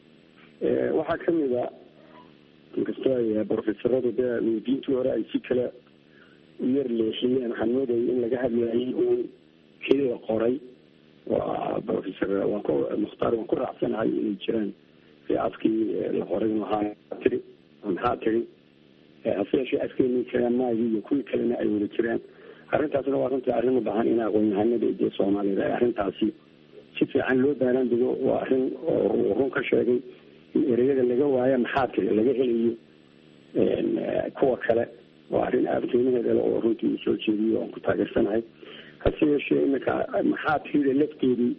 waxaa kamid a inkastoo ay profesoradu dee weydiintii hore ay si kale u yar leexiyeen waxaan moodayay in laga hadlayay uun kii la qoray waa professor waan ku mukhtaar waan ku raacsanahay inay jiraan ee afkii la qoray maxaa tiri maxaa tiri hase yeeshee afkeenii kale maagii iyo kuwii kalena ay wada jiraan arrintaasna waa runtii arrin u baahan in aqoon-yahanada iyo soomaaliyed ay arrintaasi si fiican loo baaran digo waa arrin oo run ka sheegay in ereyada laga waayo maxaa tiri laga helayo kuwa kale waa arrin aada qiimaheeda le oo runtii uu soo jeediyo oan ku taageersanahay hase yeeshee iminka maxaa tirida lafteedii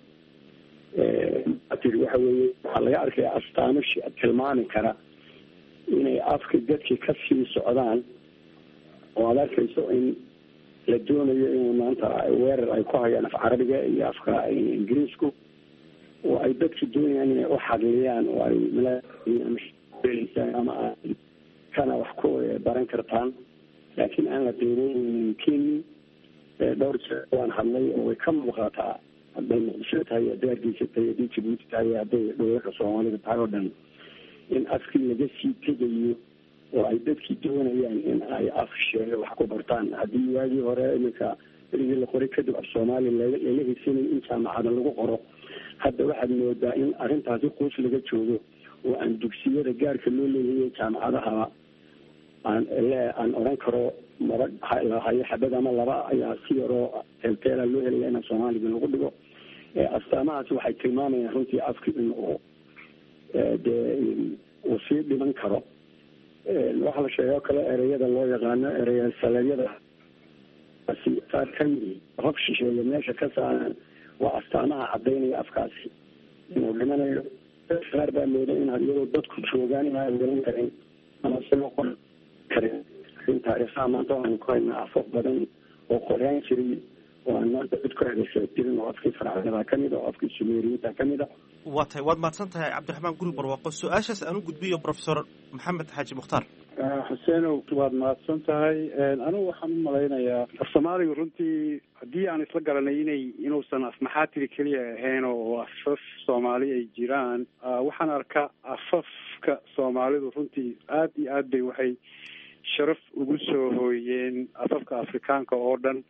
tiri waxa weeye waxaa laga arkaya astaamo tilmaami kara inay afka dadkii kasii socdaan oo aada arkayso in la doonayo in maanta weerar ay ku hayaan af carabiga iyo afka ingiriisku oo ay dadki doonayaan inay u xadliyaan oo ay mlsaan ama kana wax ku baran kartaan laakiin aan la qiimeyneynin keni dhowr jeer waan hadlay oo way ka muuqataa hadday muqdisho tahay hadday hargeysa tahay hadday jabuuti tahay hadday dhowlaka soomaalida tahay oo dhan in afkii laga sii tegayo oo ay dadkii doonayaan in ay af sheego wax ku bartaan haddii waagii hore iminka berigii la qoray kadib af soomaali lala hisinay in jaamacada lagu qoro hadda waxaad moodaa in arrintaasi quus laga joogo oo aan dugsiyada gaarka loo leeyahay jaamacadahaba aan le aan odhan karo maba hayo xabad ama laba ayaa si yaroo teelteela loo helaya in soomaaliga lagu dhigo astaamahaasi waxay tilmaamayaan runtii afki in uu dee uu sii dhiman karo waxaa la sheegay oo kale ereyada loo yaqaano ereya saleedyada qaar kamidi hob shisheeye meesha ka saaran waa astaamaha cadaynaya afkaasi inuu dhimanayo qaar baa mooda in iyadoo dadku joogaan inaan garan karin ama si loo qor karin in taariikhaha maanta waxaanu ku haynaa afaf badan oo qoraan jiray oo aan maanta cid ku hedasha jirin oo afkii farcadada kamid a oo afkii sumeeriyinta kamid a waa tahay waad mahadsan tahay cabdiraxmaan guri barwaaqo su-aashaas aan u gudbiyo professor maxamed xaaji mukhtaar xuseenow waad mahadsan tahay anigu waxaan u malaynayaa af soomaaliga runtii haddii aan isla garanay inay inuusan afmaxaatiri keliya ahayn oo afaf soomaali ay jiraan waxaan arkaa afafka soomaalidu runtii aad iyo aad bay waxay sharaf ugu soo hooyeen afafka afrikaanka oo dhan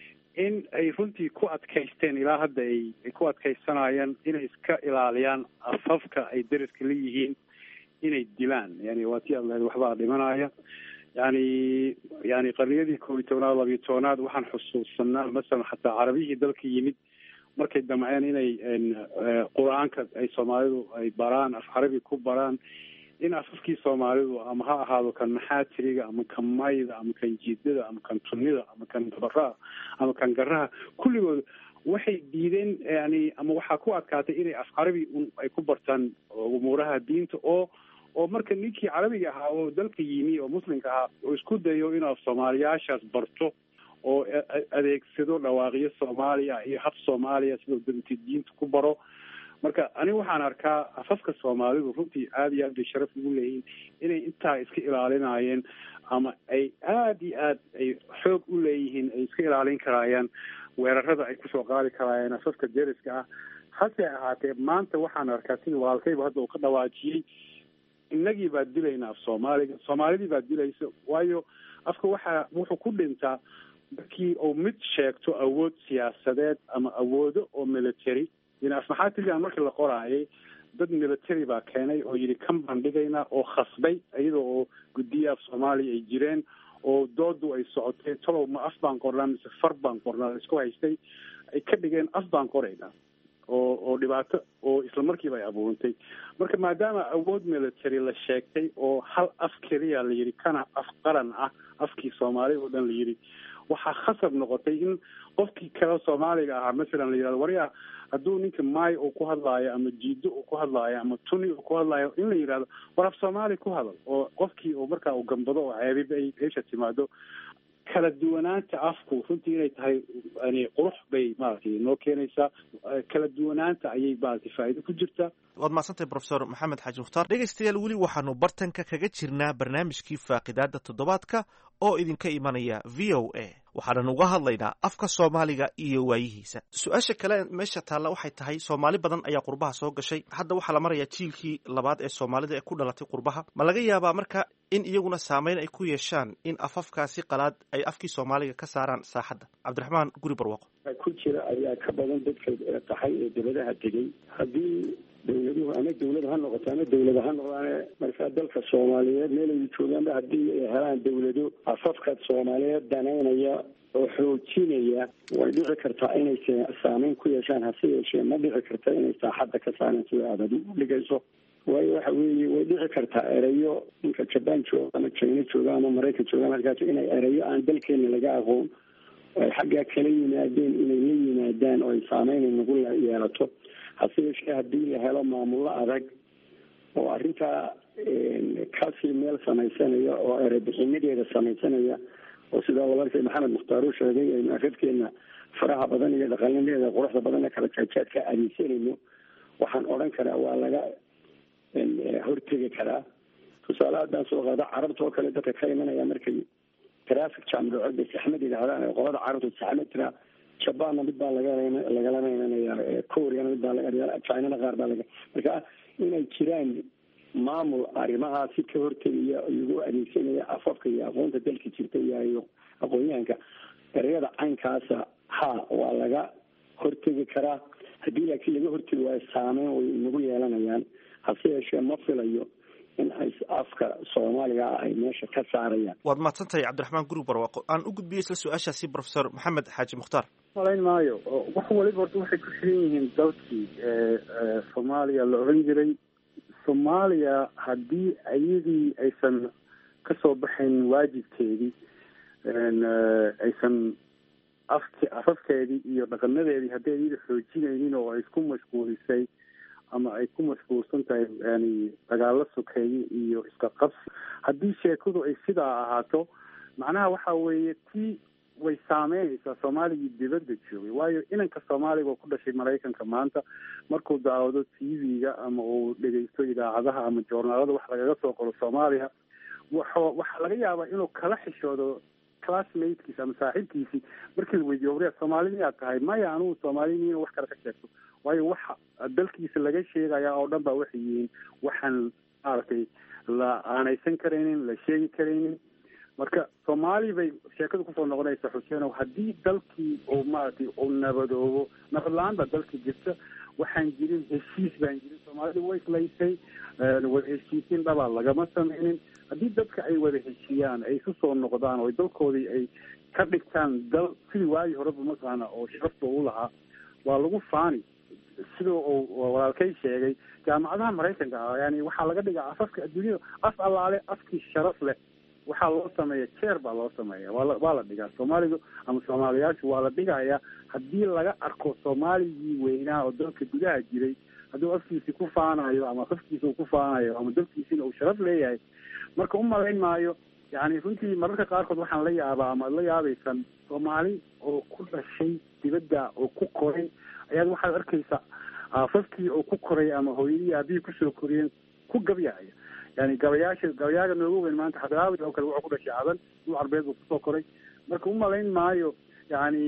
in ay runtii ku adkaysteen ilaa hadda ay ay ku adkaysanayaan inay iska ilaaliyaan afafka ay deriska la yihiin inay dilaan yani waa tii aad lahayd waxbaa dhimanaya yani yani qarniyadii koob iyo tobnaad labiyo tobnaad waxaan xusuusanaa masalan xataa carabiyihii dalka yimid markay damceen inay qur-aanka ay soomaalidu ay baraan af carabi ku baraan in afafkii soomaalidu ama ha ahaado kan maxaatiriga ama kan mayda ama kan jiidada ama kan tunida ama kan dabaraha ama kan garaha kulligood waxay diideen yani ama waxaa ku adkaatay inay af carabi un ay ku bartaan umuuraha diinta oo oo marka ninkii carabiga ahaa oo dalka yimi oo muslimka ahaa oo isku dayo inuu soomaaliyaashaas barto oo adeegsado dhawaaqyo soomaaliya iyo hab soomaaliya sidoo danta diinta ku baro marka aniga waxaan arkaa afafka soomaalidu runtii aada iyo aad bay sharaf ugu leeyihiin inay intaa iska ilaalinayeen ama ay aada iyo aad ay xoog u leeyihiin ay iska ilaalin karaayaan weerarada ay kusoo qaadi karaayeen afafka deriska ah hase ahaatee maanta waxaan arkaa sida walaalkayba hadda uu ka dhawaajiyey innagii baa dilayna af soomaaliga soomaalidii baa dilaysa waayo afka waxaa wuxuu ku dhintaa markii uu mid sheegto awood siyaasadeed ama awoodo oo military in afmaxaatirigan markii la qoraayay dad military baa keenay oo yidhi kan baan dhigaynaa oo khasbay iyadoo oo guddiya af soomaaliya ay jireen oo doodu ay socotay talow ma af baan qornaa mise far baan qornaa laisku haystay ay ka dhigeen af baan qoraynaa oo oo dhibaato oo isla markiiba ay abuurantay marka maadaama awood military la sheegtay oo hal af keliya la yidhi kana af qaran ah afkii soomaaliya oo dhan la yidhi waxaa khasab noqotay in qofkii kale soomaaliga ahaa masalan la yidhahdo waryaa hadduu ninka maay uu ku hadlaayo ama jiido uu ku hadlaayo ama tuni uu ku hadlaayo in la yidhahdo war af soomaali ku hadal oo qofkii uu markaa uu gambado oo ceebiba ay meesha timaado kala duwanaanta afku runtii inay tahay yani qurux bay maaragtay noo keenaysaa kala duwanaanta ayay maaragtay faa'iido ku jirtaa waad mahadsantahay profesor maxamed xaaji mukhtaar dhegaystayaal weli waxaanu bartanka kaga jirnaa barnaamijkii faaqidaada toddobaadka oo idinka imanaya v o a waxaanan uga hadlaynaa afka soomaaliga iyo waayihiisa su-aasha kale meesha taalla waxay tahay soomaali badan ayaa qurbaha soo gashay hadda waxaa la marayaa jiilkii labaad ee soomaalida ee ku dhalatay qurbaha ma laga yaabaa marka in iyaguna saameyn ay ku yeeshaan in afafkaasi qalaad ay afkii soomaaliga ka saaraan saaxadda cabdiraxmaan guri barwaaqo ku jira ayaa ka badan dadka qaxay ee dibadaha tegey haddii dawladuhu ama dawlad ha noqoto ama dawlada ha noqdaane markaa dalka soomaaliyeed meelay joogaanba haddii ay helaan dawlado afafka soomaaliyeed danaynaya oo xoojinaya way dhici kartaa inay saameyn ku yeeshaan hase yeeshee ma dhici karta inay saaxadda ka saareen sida aad adigu dhigayso waayo waxa weeye way dhici kartaa erayo ninka jaban jooga ama china jooga ama maraykan jooga ama halkaas inay erayo aan dalkeena laga aqoon ay xaggaa kala yimaadeen inay la yimaadaan oo ay saameyn nagu yeelato hase yeeshee haddii la helo maamullo adag oo arrintaa kasii meel samaysanaya oo erebixinadeeda samaysanaya oo sidaa walaalkay maxamed mukhtaar uu sheegay aynu afafkeena faraha badan iyo dhaqanadeeda quruxda badan ee kala jaajaadka adeegsanayno waxaan odhan karaa waa laga hortegi karaa tusaale haddaan soo qaado carabta oo kale dadka ka imanaya markay traffic jam dhaco bay saxmad yidhahdaan qolada carabta saxmad tiraa jabanna mid baa laga lagalama imanaya koreana mid baa laga chinana qaar baa laga marka inay jiraan maamul arrimahaasi ka hortegaya iyagoo adeegsanaya afafka iyo aqoonta dalka jirta iyo aqoon-yahanka ereyada caynkaasa ha waa laga hortegi karaa haddii laakiin laga hortegi waayo saameyn way inagu yeelanayaan hase yeeshee ma filayo in ay afka soomaaliga ah ay meesha ka saarayaan waad mahadsantahay cabdiraxmaan gurug barwaaqo aan u gudbiyey isla su-aashaasi professor maxamed xaaji mukhtaar malayn maayo wax waliba horta waxay ku xiran yihiin dalkii soomaaliya la oran jiray soomaaliya haddii iyadii aysan kasoo baxayn waajibkeedii aysan afk afafkeedii iyo dhaqanadeedii haddii iyada xoojinaynin oo ay isku mashquulisay ama ay ku mashquulsan tahay yani dagaalo sokeeye iyo iska qabsi haddii sheekadu ay sidaa ahaato macnaha waxa weeye tii way saameynaysaa soomaaligii dibadda joogay waayo inanka soomaaliga oo ku dhashay maraykanka maanta markuu daawado t v-ga ama uu dhegeysto idaacadaha ama joornaalada wax lagaga soo qoro soomaaliya waxo waxaa laga yaabaa inuu kala xishoodo classmatekiisi ama saaxiibkiisii markii la weydiiyo wariya soomaali miyaad tahay maya anugu soomaaliniin wax kale ka sheegto waayo waxa dalkiisa laga sheegaya oo dhan ba waxay yihiin waxaan maaragtay la aanaysan karaynin la sheegi karaynin marka soomaali bay sheekadu kusoo noqonaysa xuseenow haddii dalkii uu maaragtay uu nabadoobo nabad la-aan baa dalkii jirta waxaan jirin heshiis baan jirin soomaalida way islaysay wada heshiisiin dhabaa lagama sameynin haddii dadka ay wada heshiiyaan ay isu soo noqdaan oo dalkoodii ay ka dhigtaan dal sidii waagii horeba maqaana oo sharafta u lahaa waa lagu faani sida uu walaalkay sheegay jaamacadaha maraykanka ah yani waxaa laga dhigaa afafka adduunyada af allaale afkii sharaf leh waxaa loo sameeya jeer baa loo sameeya waa la waa la dhigaa soomaalidu ama soomaaliyaashu waa la dhigaya haddii laga arko soomaaligii weynaa oo dalka gudaha jiray hadduu afkiisi ku faanayo ama afkiisa uu ku faanayo ama dalkiisina uu sharaf leeyahay marka u malayn maayo yani runtii mararka qaarkood waxaan la yaabaa ama ad la yaabaysan soomaali oo ku dhashay dibadda oo ku koray ayaad waxaad arkaysaa aafafkii oo ku koray ama hooyadii aabihii kusoo koriyeen ku gabyahaya yani gabayaasha gabayaaga noogu weyn maanta xadraawi oo kale wuxuu ku dhashay cadan dul carbeed buu kusoo koray marka umalayn maayo yani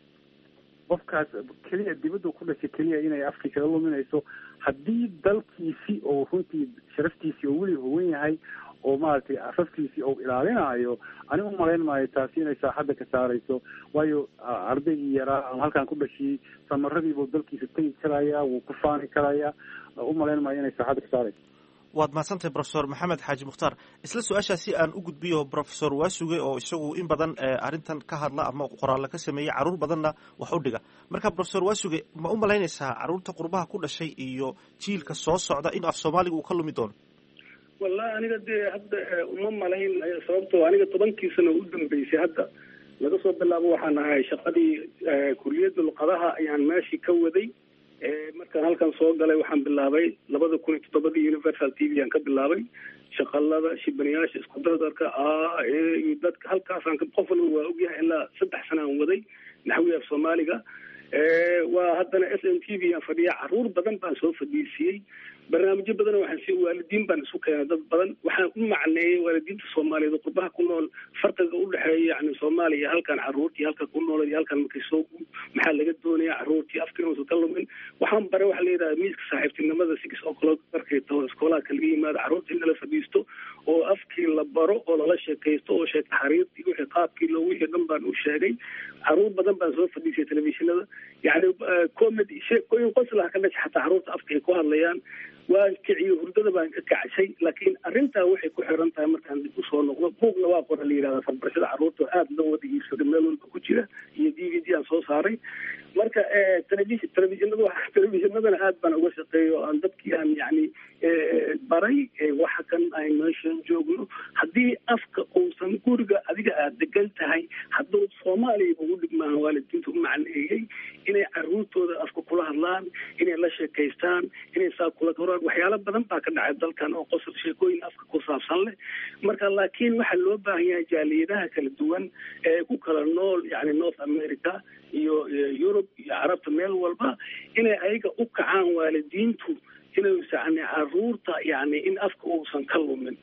qofkaas keliya dibaddu ku dhashay keliya inay afkii kaga luminayso haddii dalkiisi oo runtii sharaftiisii oo weli huwan yahay oo maaragtay afafkiisii oo ilaalinaayo ani umalayn maayo taasi inay saaxadda ka saarayso waayo ardaygii yaraa ama halkaan ku dhashiyey samaradiibuu dalkiisa tegi karaya wuu ku faani karaya umalayn maayo inay saaxadda ka saarayso waad mahadsantahay professor maxamed xaaji mukhtaar isla su-aashaasi aan u gudbiyo professor waasuge oo isagu in badan arrintan ka hadla ama qoraallo ka sameeyey carruur badanna wax u dhiga marka professor waasuge ma u malaynaysaa carruurta qurbaha ku dhashay iyo jiilka soo socda in af soomaaliga uu ka lumi doono wallahi aniga dee hadda uma malayn sababtoo aniga tobankii sano u dambeysay hadda laga soo bilaabo waxaan ahay shaqadii kuliyadda luqadaha ayaan meeshii ka waday markaan halkan soo galay waxaan bilaabay labada kun iyo toddobadii universal t v aan ka bilaabay shaqalada shibanayaasha isku dardarka a iyo dadka halkaasaan qof walba waa ogyahay ilaa saddex sana aan waday naxwi af soomaaliga waa haddana s n t v aan fadhiya caruur badan baan soo fadhiisiyey barnaamijyo badan waxaan si waalidiin baan isu keenay dad badan waxaan u macneeyey waalidiinta soomaaliyeed oo qurbaha ku nool farqiga udhexeeya yani soomaaliya iyo halkan caruurtii halka ku nool iyo halkan markay soo maxaa laga doonaya caruurtii afkina uusan ka lumin waxaan bare waxa la yidhaha miiska saaxiibtinimada six o'clock markay taho iskoolaadka laga yimaado caruurta in lala fadhiisto oo afkii la baro oo lala sheekaysto oo sheeka xariirtii wixii qaabkii loo wixii dhan baan u sheegay caruur badan baan soo fadhiisay telefishinada yani comedy sheekooyin qoslaha ka dhasha xataa caruurta afka ay ku hadlayaan waan kiciyo hurdada baan ka kacshay laakiin arrintaa waxay ku xiran tahay markaan dib usoo noqdo buugna waa qora la yidhahda farbarashada carruurta aada loo wada iibsaday meel walba ku jira iyo d v d aan soo saaray marka television televisionada televisionadana aad baan uga shaqeeyo aan dadkii aan yani baray waxa kan ay meeshan joogno haddii afka uusan guriga adiga aad degan tahay hadduu soomaaliya ugu dhigmaahan waalidiinta u macneeyey inay caruurtooda afka kula hadlaan inay la sheekaystaan inay saa kula koraan waxyaalo badan baa ka dhacay dalkan oo qosol sheekooyin afka ku saabsan leh marka laakiin waxaa loo baahan yahay jaaliyadaha kala duwan ee ku kala nool yani north america iyo yurub iyo carabta meel walba inay ayaga u kacaan waalidiintu inay yani caruurta yani in afka uusan ka lumin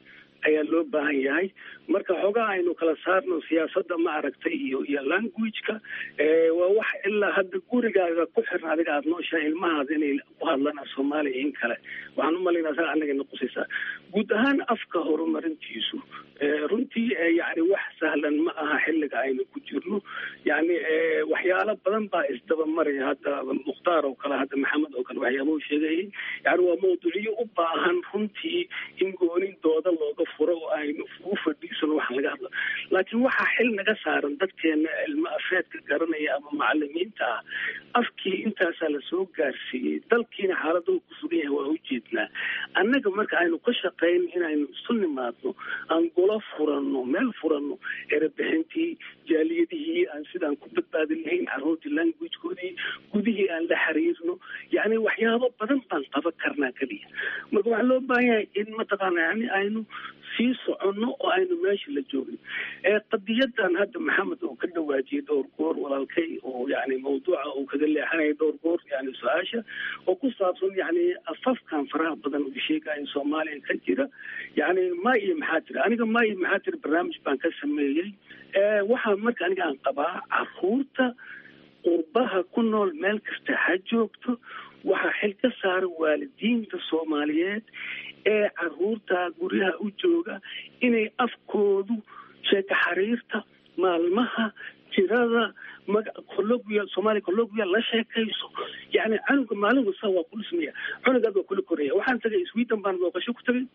ayaa loo baahan yahay marka xoogaa aynu kala saarno siyaasadda ma aragtay iyo iyo languageka waa wax ilaa hadda gurigaaga ku xiran adiga aada nooshahay ilmahaada inay ku hadlaan af soomaaliya in kale waxaan umalaynaa saa anaga noqosaysaa guud ahaan afka horumarintiisu runtii yani wax sahlan ma aha xilliga aynu ku jirno yani waxyaalo badan baa isdaba maraya hadda mukhtaar oo kale hadda maxamed oo kale waxyaabau sheegayay yani waa mawduucyo u baahan runtii in goonin dooda looga furo oo aynu u fadhiisano waxaan laga hadlo laakiin waxaa xil naga saaran dadkeena ilmo afeedka garanaya ama macalimiinta ah afkii intaasaa lasoo gaarsiiyey dalkiina xaalada uu ku sugan yahay waa ujeednaa annaga marka aynu ka shaqayn inaynu isu nimaadno aan golo furanno meel furanno erebixintii jaaliyadihii aan sidaan ku badbaadin lahayn carruurtii languagekoodii gudihii aan la xiriirno yacni waxyaabo badan baan qaban karnaa keliya marka waxaa loo baahan yahay in mataqaana yani aynu sii soconno oo aynu meesha la joogin qadiyadan hadda maxamed oo ka dhawaajiyay dhowr goor walaalkay oo yani mawduuca uu kaga leexanaya dhowr goor yani su-aasha oo ku saabsan yani afafkan faraha badan uu sheegaya soomaaliya ka jira yani ma iyo maxaa jira aniga ma iyo maxaa jira barnaamij baan ka sameeyey waxaa marka aniga aan qabaa caruurta qurbaha ku nool meel kasta ha joogto waxaa xil ka saara waalidiinta soomaaliyeed ee caruurta guryaha u jooga inay afkoodu sheeka xariirta maalmaha jirada maga colloquial soomaaliya colloquial la sheekayso yani canuga maalin wasta waa ku dhismaya cunugaad waa kula koraya waxaan tagay sweden baan booqasho ku tagay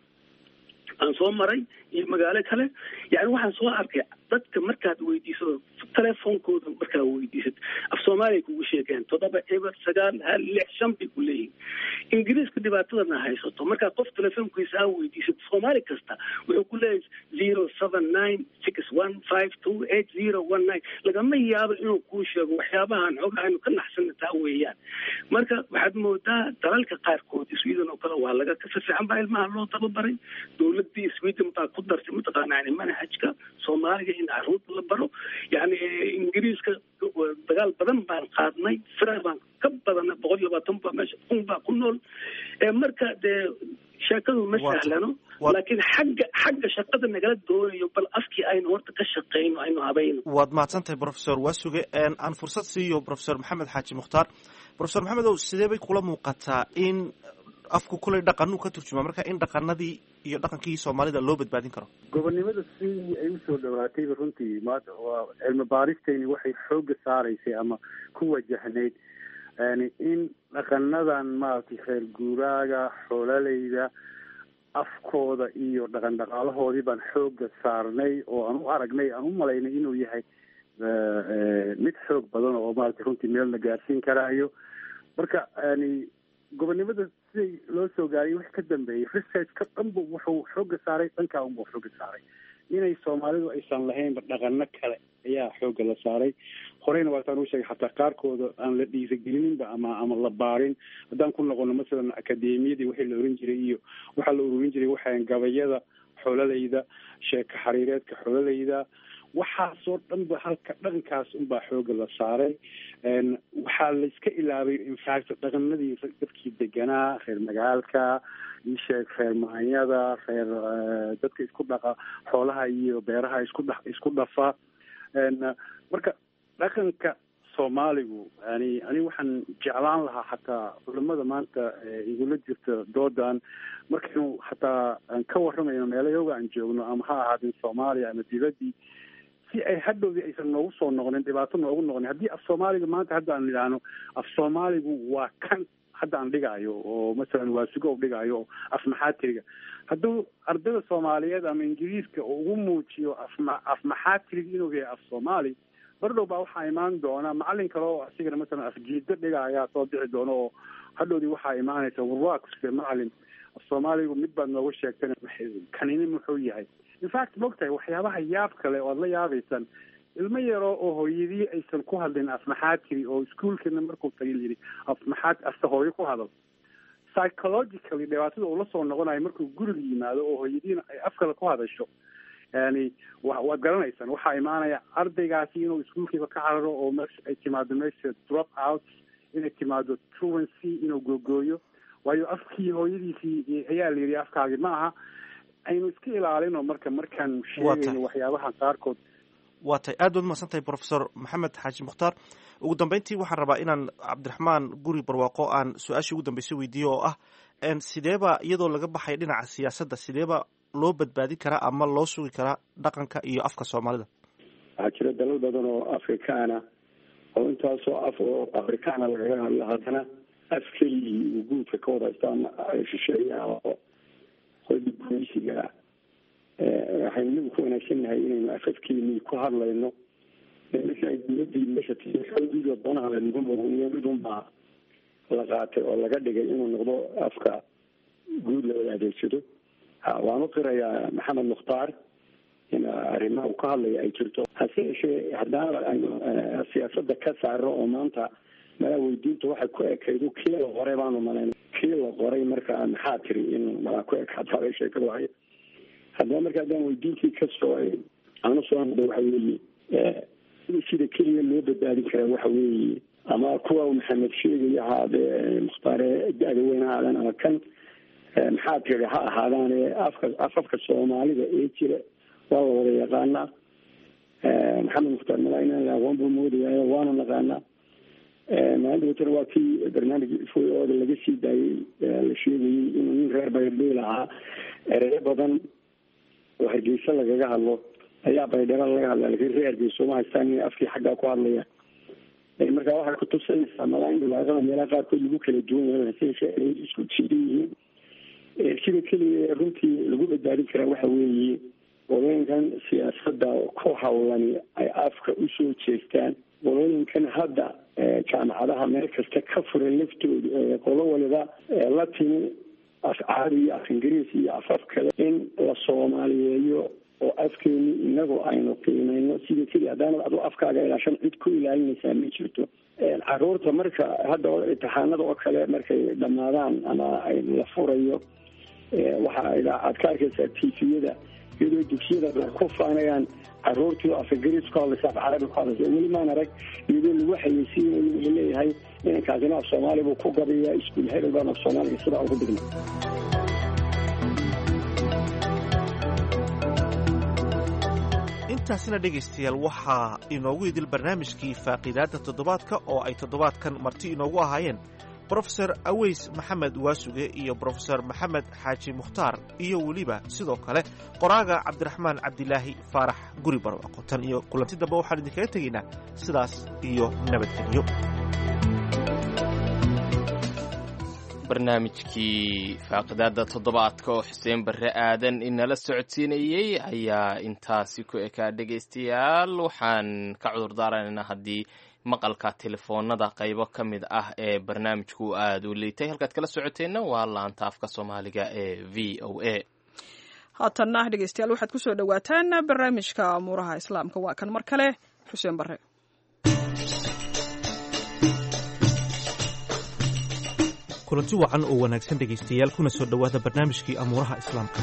aan soo maray iyo magaalo kale yani waxaan soo arkay dadka markaad weydiisado telefoonkooda markaa weydiisad af soomaaliya kugu sheegeen toddoba eber sagaal hal lix shan bay ku leeyihin ingiriiska dhibaatadana haysato markaa qof telefoonkiisa aa weydiisad soomaali kasta wuxuu ku leeyahay zero seven nine six one five two eight zero one nine lagama yaabo inuu kuu sheego waxyaabahan xoga aynu ka naxsana taa weeyaan marka waxaad moodaa dalalka qaarkood sweden oo kale waa laga kasa fiican baa ilmaha loo tababaray dowladii sweden baa ku dartay mataqaana yani manhajka soomaaliga in caruurta la baro yani ingiriiska dagaal badan baan qaadnay fira baan ka badana boqol iyo labaatan baa meesha kun baa ku nool marka dee sheekadu ma sahlano laakiin xagga xagga shaqada nagala doonayo bal afkii aynu horta ka shaqeyno aynu habayno waad mahadsan tahay professor waasuge aan fursad siiyo professor maxamed xaaji mukhtaar professor maxamed ow sidee bay kula muuqataa in afku kulay dhaqanuu ka turjumaa marka in dhaqanadii iyo dhaqankii soomaalida loo badbaadin karo gobonnimada sidii ay usoo dhawaatayba runtii maanta waa cilmi baaristayni waxay xooga saaraysay ama ku wajahnayd yani in dhaqanadan maaragtay reer guuraaga xoolaleyda afkooda iyo dhaqan dhaqaalahoodii baan xooga saarnay oo aan u aragnay aan u malaynay inuu yahay mid xoog badan oo maaragtay runtii meel la gaarsiin karaayo marka yani gobonnimada siday loo soo gaariyay wix ka dambeeyey researchka dhanbu wuxuu xooga saaray dhankaa unbuu xooga saaray inay soomaalidu aysan lahaynba dhaqano kale ayaa xooga la saaray horeyna waataan u sheegay xataa qaarkooda aan la dhiirigelinba ama ama la baarin haddaan ku noqono masalan akademiyadii wixii la oran jiray iyo waxaa la ururin jiray waxaan gabayada xoolaleyda sheeka xariireedka xoolaleyda waxaasoo dhan ba halka dhaqankaas unbaa xooga la saaray waxaa layska ilaabay infact dhaqanadii dadkii deganaa reer magaalka isheeg reer maanyada reer dadka isku dhaqa xoolaha iyo beeraha isku dha isku dhafa marka dhaqanka soomaaligu yani ani waxaan jeclaan lahaa xataa culamada maanta igula jirta doodan markaynu xataa aan ka waramayno meelayoga aan joogno ama ha ahaadin soomaaliya ama dibadii si ay hadhowdii aysan noogu soo noqonin dhibaato noogu noqonin haddii af soomaaliga maanta hadda aan idhaahno af soomaaligu waa kan hadda aan dhigaayo oo masalan waa sugo dhigaayo oo af maxaatiriga hadduu ardayda soomaaliyeed ama ingiriiska ugu muujiyo afma af maxaatiriga inuu yahay af soomaali bardhow baa waxaa imaan doona macalin kale oo asigana masalan afjiido dhiga ayaa soo bixi doona oo hadhowdii waxaa imaanaysa warwaaqse macalin af soomaaligu mid baad nooga sheegtana kanini muxuu yahay infact mogtahay waxyaabaha yaab kale oo ad la yaabaysaan ilmo yaroo oo hooyadii aysan ku hadlin af maxaatiri oo iskuolkana markuu tagay yidhi af maxaat afta hooyo ku hadal psychologically dhibaatada uu la soo noqonayo markuu guriga yimaado oo hooyadiina ay af kale ku hadasho yani wa waad garanaysaan waxaa imaanaya ardaygaasi inuu iskuolkiiba ka cararo oo meesha ay timaado meesha drop out inay timaado truancy inuu googooyo waayo afkii hooyadiisii ayaa la yidhi afkaagi ma aha aynu iska ilaalino marka markaan sheegayno waxyaabaha qaarkood waa tay aad baad umaqsan tahay professor maxamed xaaji mukhtaar ugu dambeyntii waxaan rabaa inaan cabdiraxmaan guri barwaaqo aan su-aashii ugu dambeysay weydiiyo oo ah sideeba iyadoo laga baxay dhinaca siyaasadda sideeba loo badbaadin karaa ama loo sugi karaa dhaqanka iyo afka soomaalida waxaa jira dalal badan oo afrikaana oo intaasoo af oo afrikaana lagaga hadlo haddana af keligii uu guudka ka wada haystaan shisheeyaha oo qodi gumaysiga waxaynu inagu ku wanaagsannahay inaynu afafkeenii ku hadlayno marka dowladii meesha tiduuda doonaha lanagu muqniyo mid unbaa la qaatay oo laga dhigay inuu noqdo afka guud la wada adeegsado waan u qirayaa maxamed mukhtaar in arrimaha uu ka hadlaya ay jirto hase yeeshee haddana aynu siyaasada ka saaro oo maanta malaa weydiinta waxay ku ekaydu kii la qoray baanu malayn kii la qoray marka maxaa tiri in malaa ku ekaataabay sheekadu ahay haddaba marka haddaan weydiintii kasoo aanu soo noqdo waxa weeye sida keliya loo badbaadin karaa waxa weeye ama kuwa maxamed sheegaya ahaadee mukhtaare da-da weyn ha ahaadaan ama kan maxaa tiri ha ahaadaane afka afafka soomaalida ee jira waa la wada yaqaanaa maxamed mukhtaar malaa inaan aqoon buu moodaya waanu naqaanaa maalinta watana waa kii barnaamij foyooda laga sii daayey la sheegayey inuu nin reer baydheel ahaa ereyo badan oo hargeysa lagaga hadlo ayaa baydhaba laga hadla lakin reer hargeysa uma haystaan inay afkii xaggaa ku hadlayaan marka waxay kutusinaysaa malaa in dhibaatada meelaha qaarkood lagu kala duwan yahay hase yeeshee ay isku jidan yihiin sida keliya runtii lagu badbaadin karaa waxa weeye qolooyinkan siyaasada ku hawlani ay afka usoo jeestaan qolooyinkan hadda jaamacadaha meel kasta ka furan laftooda qolo waliba la timi af carabi iyo af ingiriis iyo afaf kale in la soomaaliyeeyo oo afkeeni inagoo aynu qiimeyno sida keliya haddaanad adu afkaaga ilaashan cid ku ilaalinaysaa ma jirto caruurta marka hadda imtixaanada oo kale markay dhamaadaan ama la furayo waxa aad ka arkaysaa tifiyada iyadoo dugsiyada ku faanayaan caruurtii af ingiriis ku hadlaysa af carabi ku hadlaysa weli maan arag iyadoo lagu xayeysiinayo wuxuu leeyahay inankaasina af soomaali buu ku gabayaa iskuul hebel baan af soomaaliga sidaa ugu dhigna intaasina dhegaystayaal waxaa inoogu idil barnaamijkii faaqiidaadda toddobaadka oo ay toddobaadkan marti inoogu ahaayeen brofeor aweys maxamed waasuge iyo brofesor maxamed xaaji mukhtaar iyo weliba sidoo kale qoraaga cabdiraxmaan cabdilaahi faarax guri barwaaqo tan iyo kulanti dambe waxaan idinkaga tegaynaa sidaas iyo nabadgelyo barnaamijkii faaqidaada toddobaadka oo xuseen barre aadan inala socodsiinayey ayaa intaasi ku ekaa dhegaystayaal waxaan ka cudur daaranaynaa haddii maqalka telefoonada qaybo ka mid ah ee barnaamijku aada u liitay halkaad kala socoteenna waa laanta afka soomaaliga ee v o a haatanna dhegeystayaal waxaad kusoo dhowaataan barnaamijka amuuraha islaamka waa kan mar kale xuseen barre kulanti wacan oo wanaagsan dhegaystayaal kuna soo dhowaada barnaamijkii amuuraha islaamka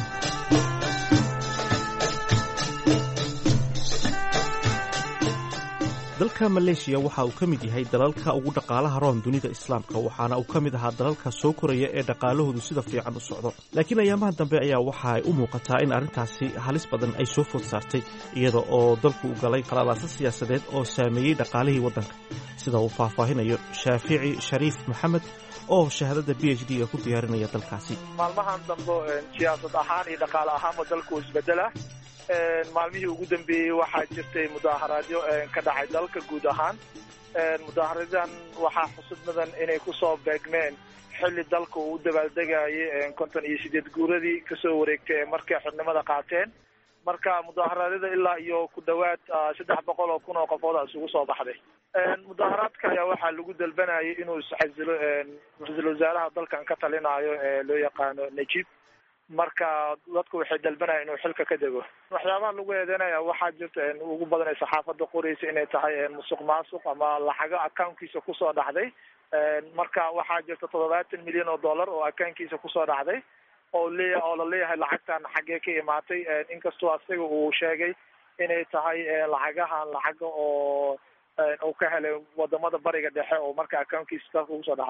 dalka maleeshiya waxa uu ka mid yahay dalalka ugu dhaqaalaha roon dunida islaamka waxaana uu ka mid ahaa dalalka soo koraya ee dhaqaalahoodu sida fiican u socdo laakiin ayaamaha dambe ayaa waxa ay u muuqataa in arrintaasi halis badan ay soo food saartay iyada oo dalku u galay qalalaasa siyaasadeed oo saameeyey dhaqaalihii waddanka sida uu faahfaahinayo shaafici shariif maxamed oo shahaadada b h d ga ku diyaarinaya dalkaasi maalmahan dambe siyaasad ahaan iyo dhaqaale ahaanba dalku isbedela maalmihii ugu dambeeyey waxaa jirtay mudaaharaadyo ka dhacay dalka guud ahaan mudaaharadan waxaa xusud mudan inay kusoo beegmeen xilli dalka uu u dabaaldegayay konton iyo sideed guuradii kasoo wareegtay ee markay xubnimada qaateen marka mudaaharaadada ilaa iyo ku dhawaad saddex boqol oo kun oo qofood isugu soo baxday mudaaharaadka ayaa waxaa lagu dalbanayay inuu isxasilo ra-iisul wasaaraha dalkan ka talinayo ee loo yaqaano najib marka dadku waxay dalbanaya inuu xilka ka dego waxyaabaha lagu eedeynaya waxaa jirta ugu badan ee saxaafada qoreysa inay tahay musuq maasuq ama lacago accounkiisa kusoo dhacday marka waxaa jirta toddobaatan milyan oo dollar oo accounkiisa kusoo dhacday oo leeya oo laleeyahay lacagtan xaggee ka imaatay inkastoo asaga uu sheegay inay tahay lacagahan lacaga oo uu ka helay wadamada bariga dhexe oo marka accounkiisa dalka kusoo dhacday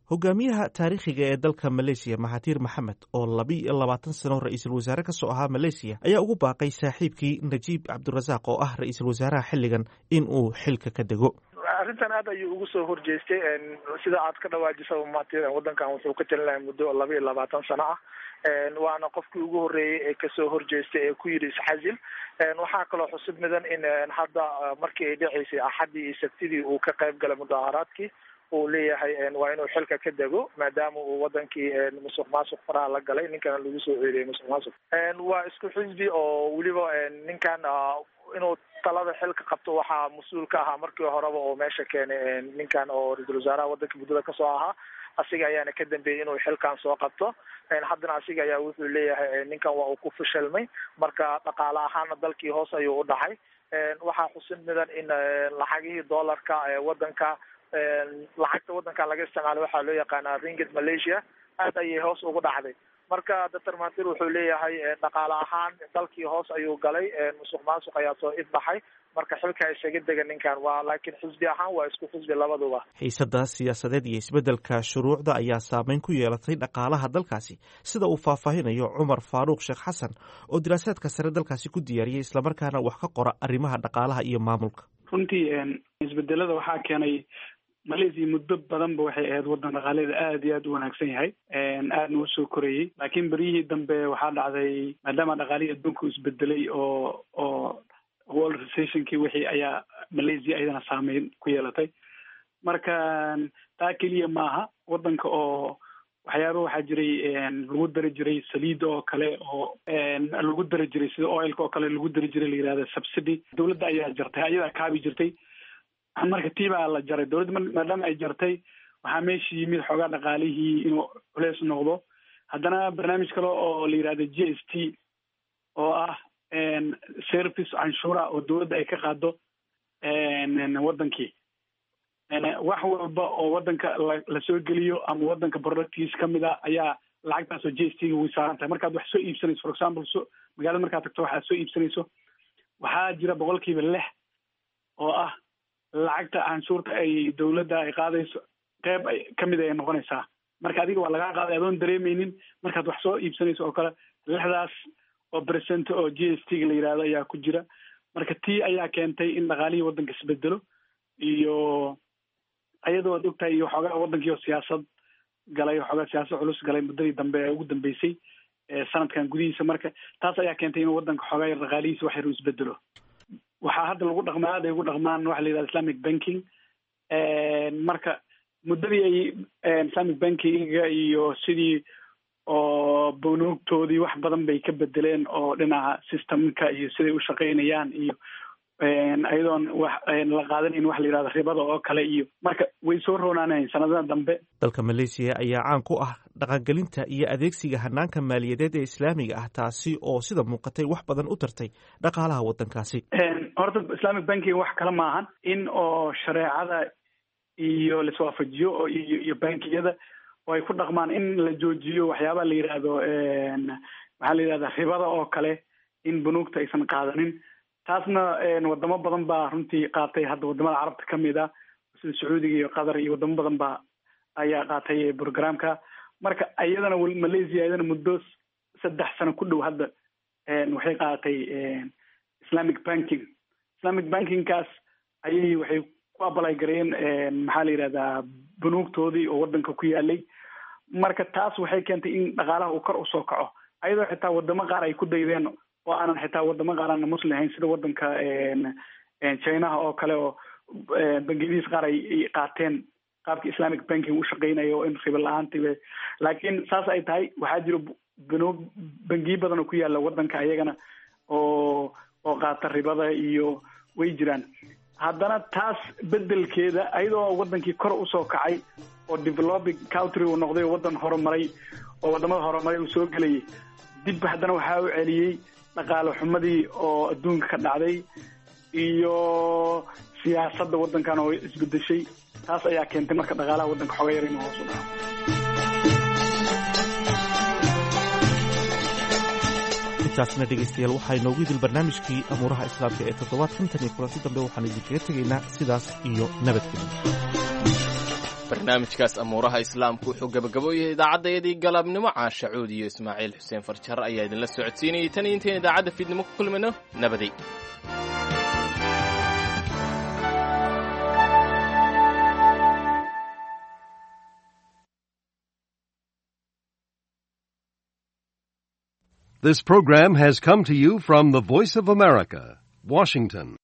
hogaamiyaha taariikhiga ee dalka maleysiya mahatir maxamed oo labiiyo labaatan sano ra-iisul wasaare ka soo ahaa maleysiya ayaa ugu baaqay saaxiibkii najiib cabdirasaaq oo ah ra-iisul wasaaraha xilligan in uu xilka ka dego arrintan aad ayuu ugu soo horjeestay sida aad ka dhawaajisa mahatir wadankan wuxuu ka talin lahay muddo laba iyo labaatan sano ah waana qofkii ugu horreeyey ee kasoo horjeestay ee ku yidhi isxasil waxaa kaloo xusub mudan in hadda markii ay dhaceysay axaddii iyo sabtidii uu ka qayb galay mudaaharaadkii uu leeyahay waa inuu xilka ka dego maadaama uu wadankii musuq maasuq faraha la galay ninkana lagu soo eedeeyay musuq maasuq waa isku xisbi oo weliba ninkan inuu talada xilka qabto waxaa mas-uul ka ahaa markii horeba oo meesha keenay ninkan oo ra-iisul wasaaraha wadanka muddada kasoo ahaa asiga ayaana ka dambeeyey inuu xilkan soo qabto haddana asiga ayaa wuxuu leeyahay ninkan waa uu ku fashilmay marka dhaqaale ahaana dalkii hoos ayuu u dhacay waxaa xusin mudan in lacagihii doolarka ee wadanka lacagta wadankan laga isticmaalo waxaa loo yaqaanaa ringgit malaysia aad ayay hoos ugu dhacday marka doctor mahatir wuxuu leeyahay dhaqaale ahaan dalkii hoos ayuu galay musuq maasuq ayaa soo ifbaxay marka xilka isaga dega ninkan waa laakiin xisbi ahaan waa isku xisbi labaduba xiisada siyaasadeed iyo isbeddelka shuruucda ayaa saameyn ku yeelatay dhaqaalaha dalkaasi sida uu faahfaahinayo cumar faaruuq sheekh xasan oo diraasaadka sare dalkaasi ku diyaariyey islamarkaana wax ka qora arrimaha dhaqaalaha iyo maamulka runtii isbedelada waxaa keenay malaysia muddo badanba waxay ahayd wadan dhaqaaleeda aada iyo aada u wanaagsan yahay aadna u soo korayey laakiin beryihii dambe waxaa dhacday maadaama dhaqaalihii adduunka isbedelay oo oo world recessionkii wixii ayaa malaysia ayadana saameyn ku yeelatay marka taa keliya maaha wadanka oo waxyaaba waxaa jiray lagu dari jiray saliida oo kale oo lagu dari jiray sida oilka oo kale lagu dari jiray la yihahda subsidy dowladda ayaa jartay ayadaa kaabi jirtay marka tii baa la jaray dowladda maadaama ay jartay waxaa meesha yimid xoogaa dhaqaalihii inuu culeys noqdo haddana barnaamij kale oo la yihahda g s t oo ah service canshuura oo dowladda ay ka qaado wadankii wax walba oo wadanka lasoo geliyo ama wadanka productiis kamid a ayaa lacagtaas oo g s t ga way saaran tahay markaad wax soo iibsanayso for example so magaalada markaad tagto waxaad soo iibsanayso waxaa jira boqolkiiba lix oo ah lacagta canshuurta ay dowladda ay qaadayso qeyb ay kamid ay noqonaysaa marka adiga waa lagaa qaaday adoon dareemeynin markaad wax soo iibsanayso oo kale lixdaas oo percent oo g s t ga la yihahdo ayaa ku jira marka tii ayaa keentay in dhaqaalihii wadanka isbedelo iyo ayadoo ad ogtahay iyo waxoogaa wadankii oo siyaasad galay waxoogaa siyaasad culus galay muddadii dambe ee ugu dambeysay sanadkan gudihiisa marka taas ayaa keentay inuu wadanka xoogaa yar dhaqaalihiisa wax yar u isbedelo waxaa hadda lagu dhaqmaa aad ay ugu dhaqmaan waxa la yidhahda islamic banking marka muddadii ay islamic bankinga iyo sidii oo bunuugtoodii wax badan bay ka bedeleen oo dhinaca systemka iyo siday u shaqaynayaan iyo ayadoon wax la qaadanayn waxa la yidhahda ribada oo kale iyo marka way soo roonaanayn sanadada dambe dalka malaysiya ayaa caan ku ah dhaqangelinta iyo adeegsiga hanaanka maaliyadeed ee islaamiga ah taasi oo sida muuqatay wax badan u tartay dhaqaalaha wadankaasi horta islamic banking wax kale maahan in oo shareecada iyo laiswaafajiyo oo iyo iyo bankiyada oo ay ku dhaqmaan in la joojiyo waxyaabaha la yidhaahdo maxaa la yidhahda ribada oo kale in bunuugta aysan qaadanin taasna wadamo badan baa runtii qaatay hadda wadamada carabta kamid ah sida sacuudiga iyo qatar iyo wadamo badan baa ayaa qaatay programka marka iyadana malaysia iyadana muddo saddex sano ku dhow hadda waxay qaadatay islamic banking islamic bankingkaas ayay waxay ku abalay gareeyeen maxaa la yidhahdaa bunuugtoodii oo wadanka ku yaalay marka taas waxay keentay in dhaqaalaha uu kor usoo kaco ayadoo xitaa wadamo qaar ay ku daydeen oo aanan xitaa wadamo qaar aana muslim ahayn sida wadanka chinaha oo kale oo bangiyadiis qaar ay qaateen qaabka islamic banking u shaqeynayo oo in ribo la-aantii laakiin saas ay tahay waxaa jiro banuug bangiyo badan oo ku yaala wadanka ayagana oo oo qaata ribada iyo way jiraan haddana taas bedelkeeda ayadoo wadankii kor usoo kacay oo developing country uu noqday oo wadan horumaray oo wadamada horumaray uu soo gelayay dib haddana waxaa u celiyey dhaqaale xumadii oo adduunka ka dhacday iyo siyaasadda wadankan oo isbedeshay taas ayaa keentay marka dhaqaalaha wadanka xooga yar inuu hoos u dhaco intaasna dhegaystayaal waxaa inoogu idil barnaamijkii amuuraha islaamka ee toddobaad kontan iyo kulanti dambe waxaan idinkaga tegaynaa sidaas iyo nabadgelyo barnaamijkaas amuuraha islaamku wuxuu gabagabooyahay idaacaddaydii galabnimo caasha cuud iyo ismaaciil xuseen farjar ayaa idinla socodsiinayay tan iyo intayn idaacadda fiidnimo ku kulmayno nabaday This program has come to you from the Voice of America, Washington.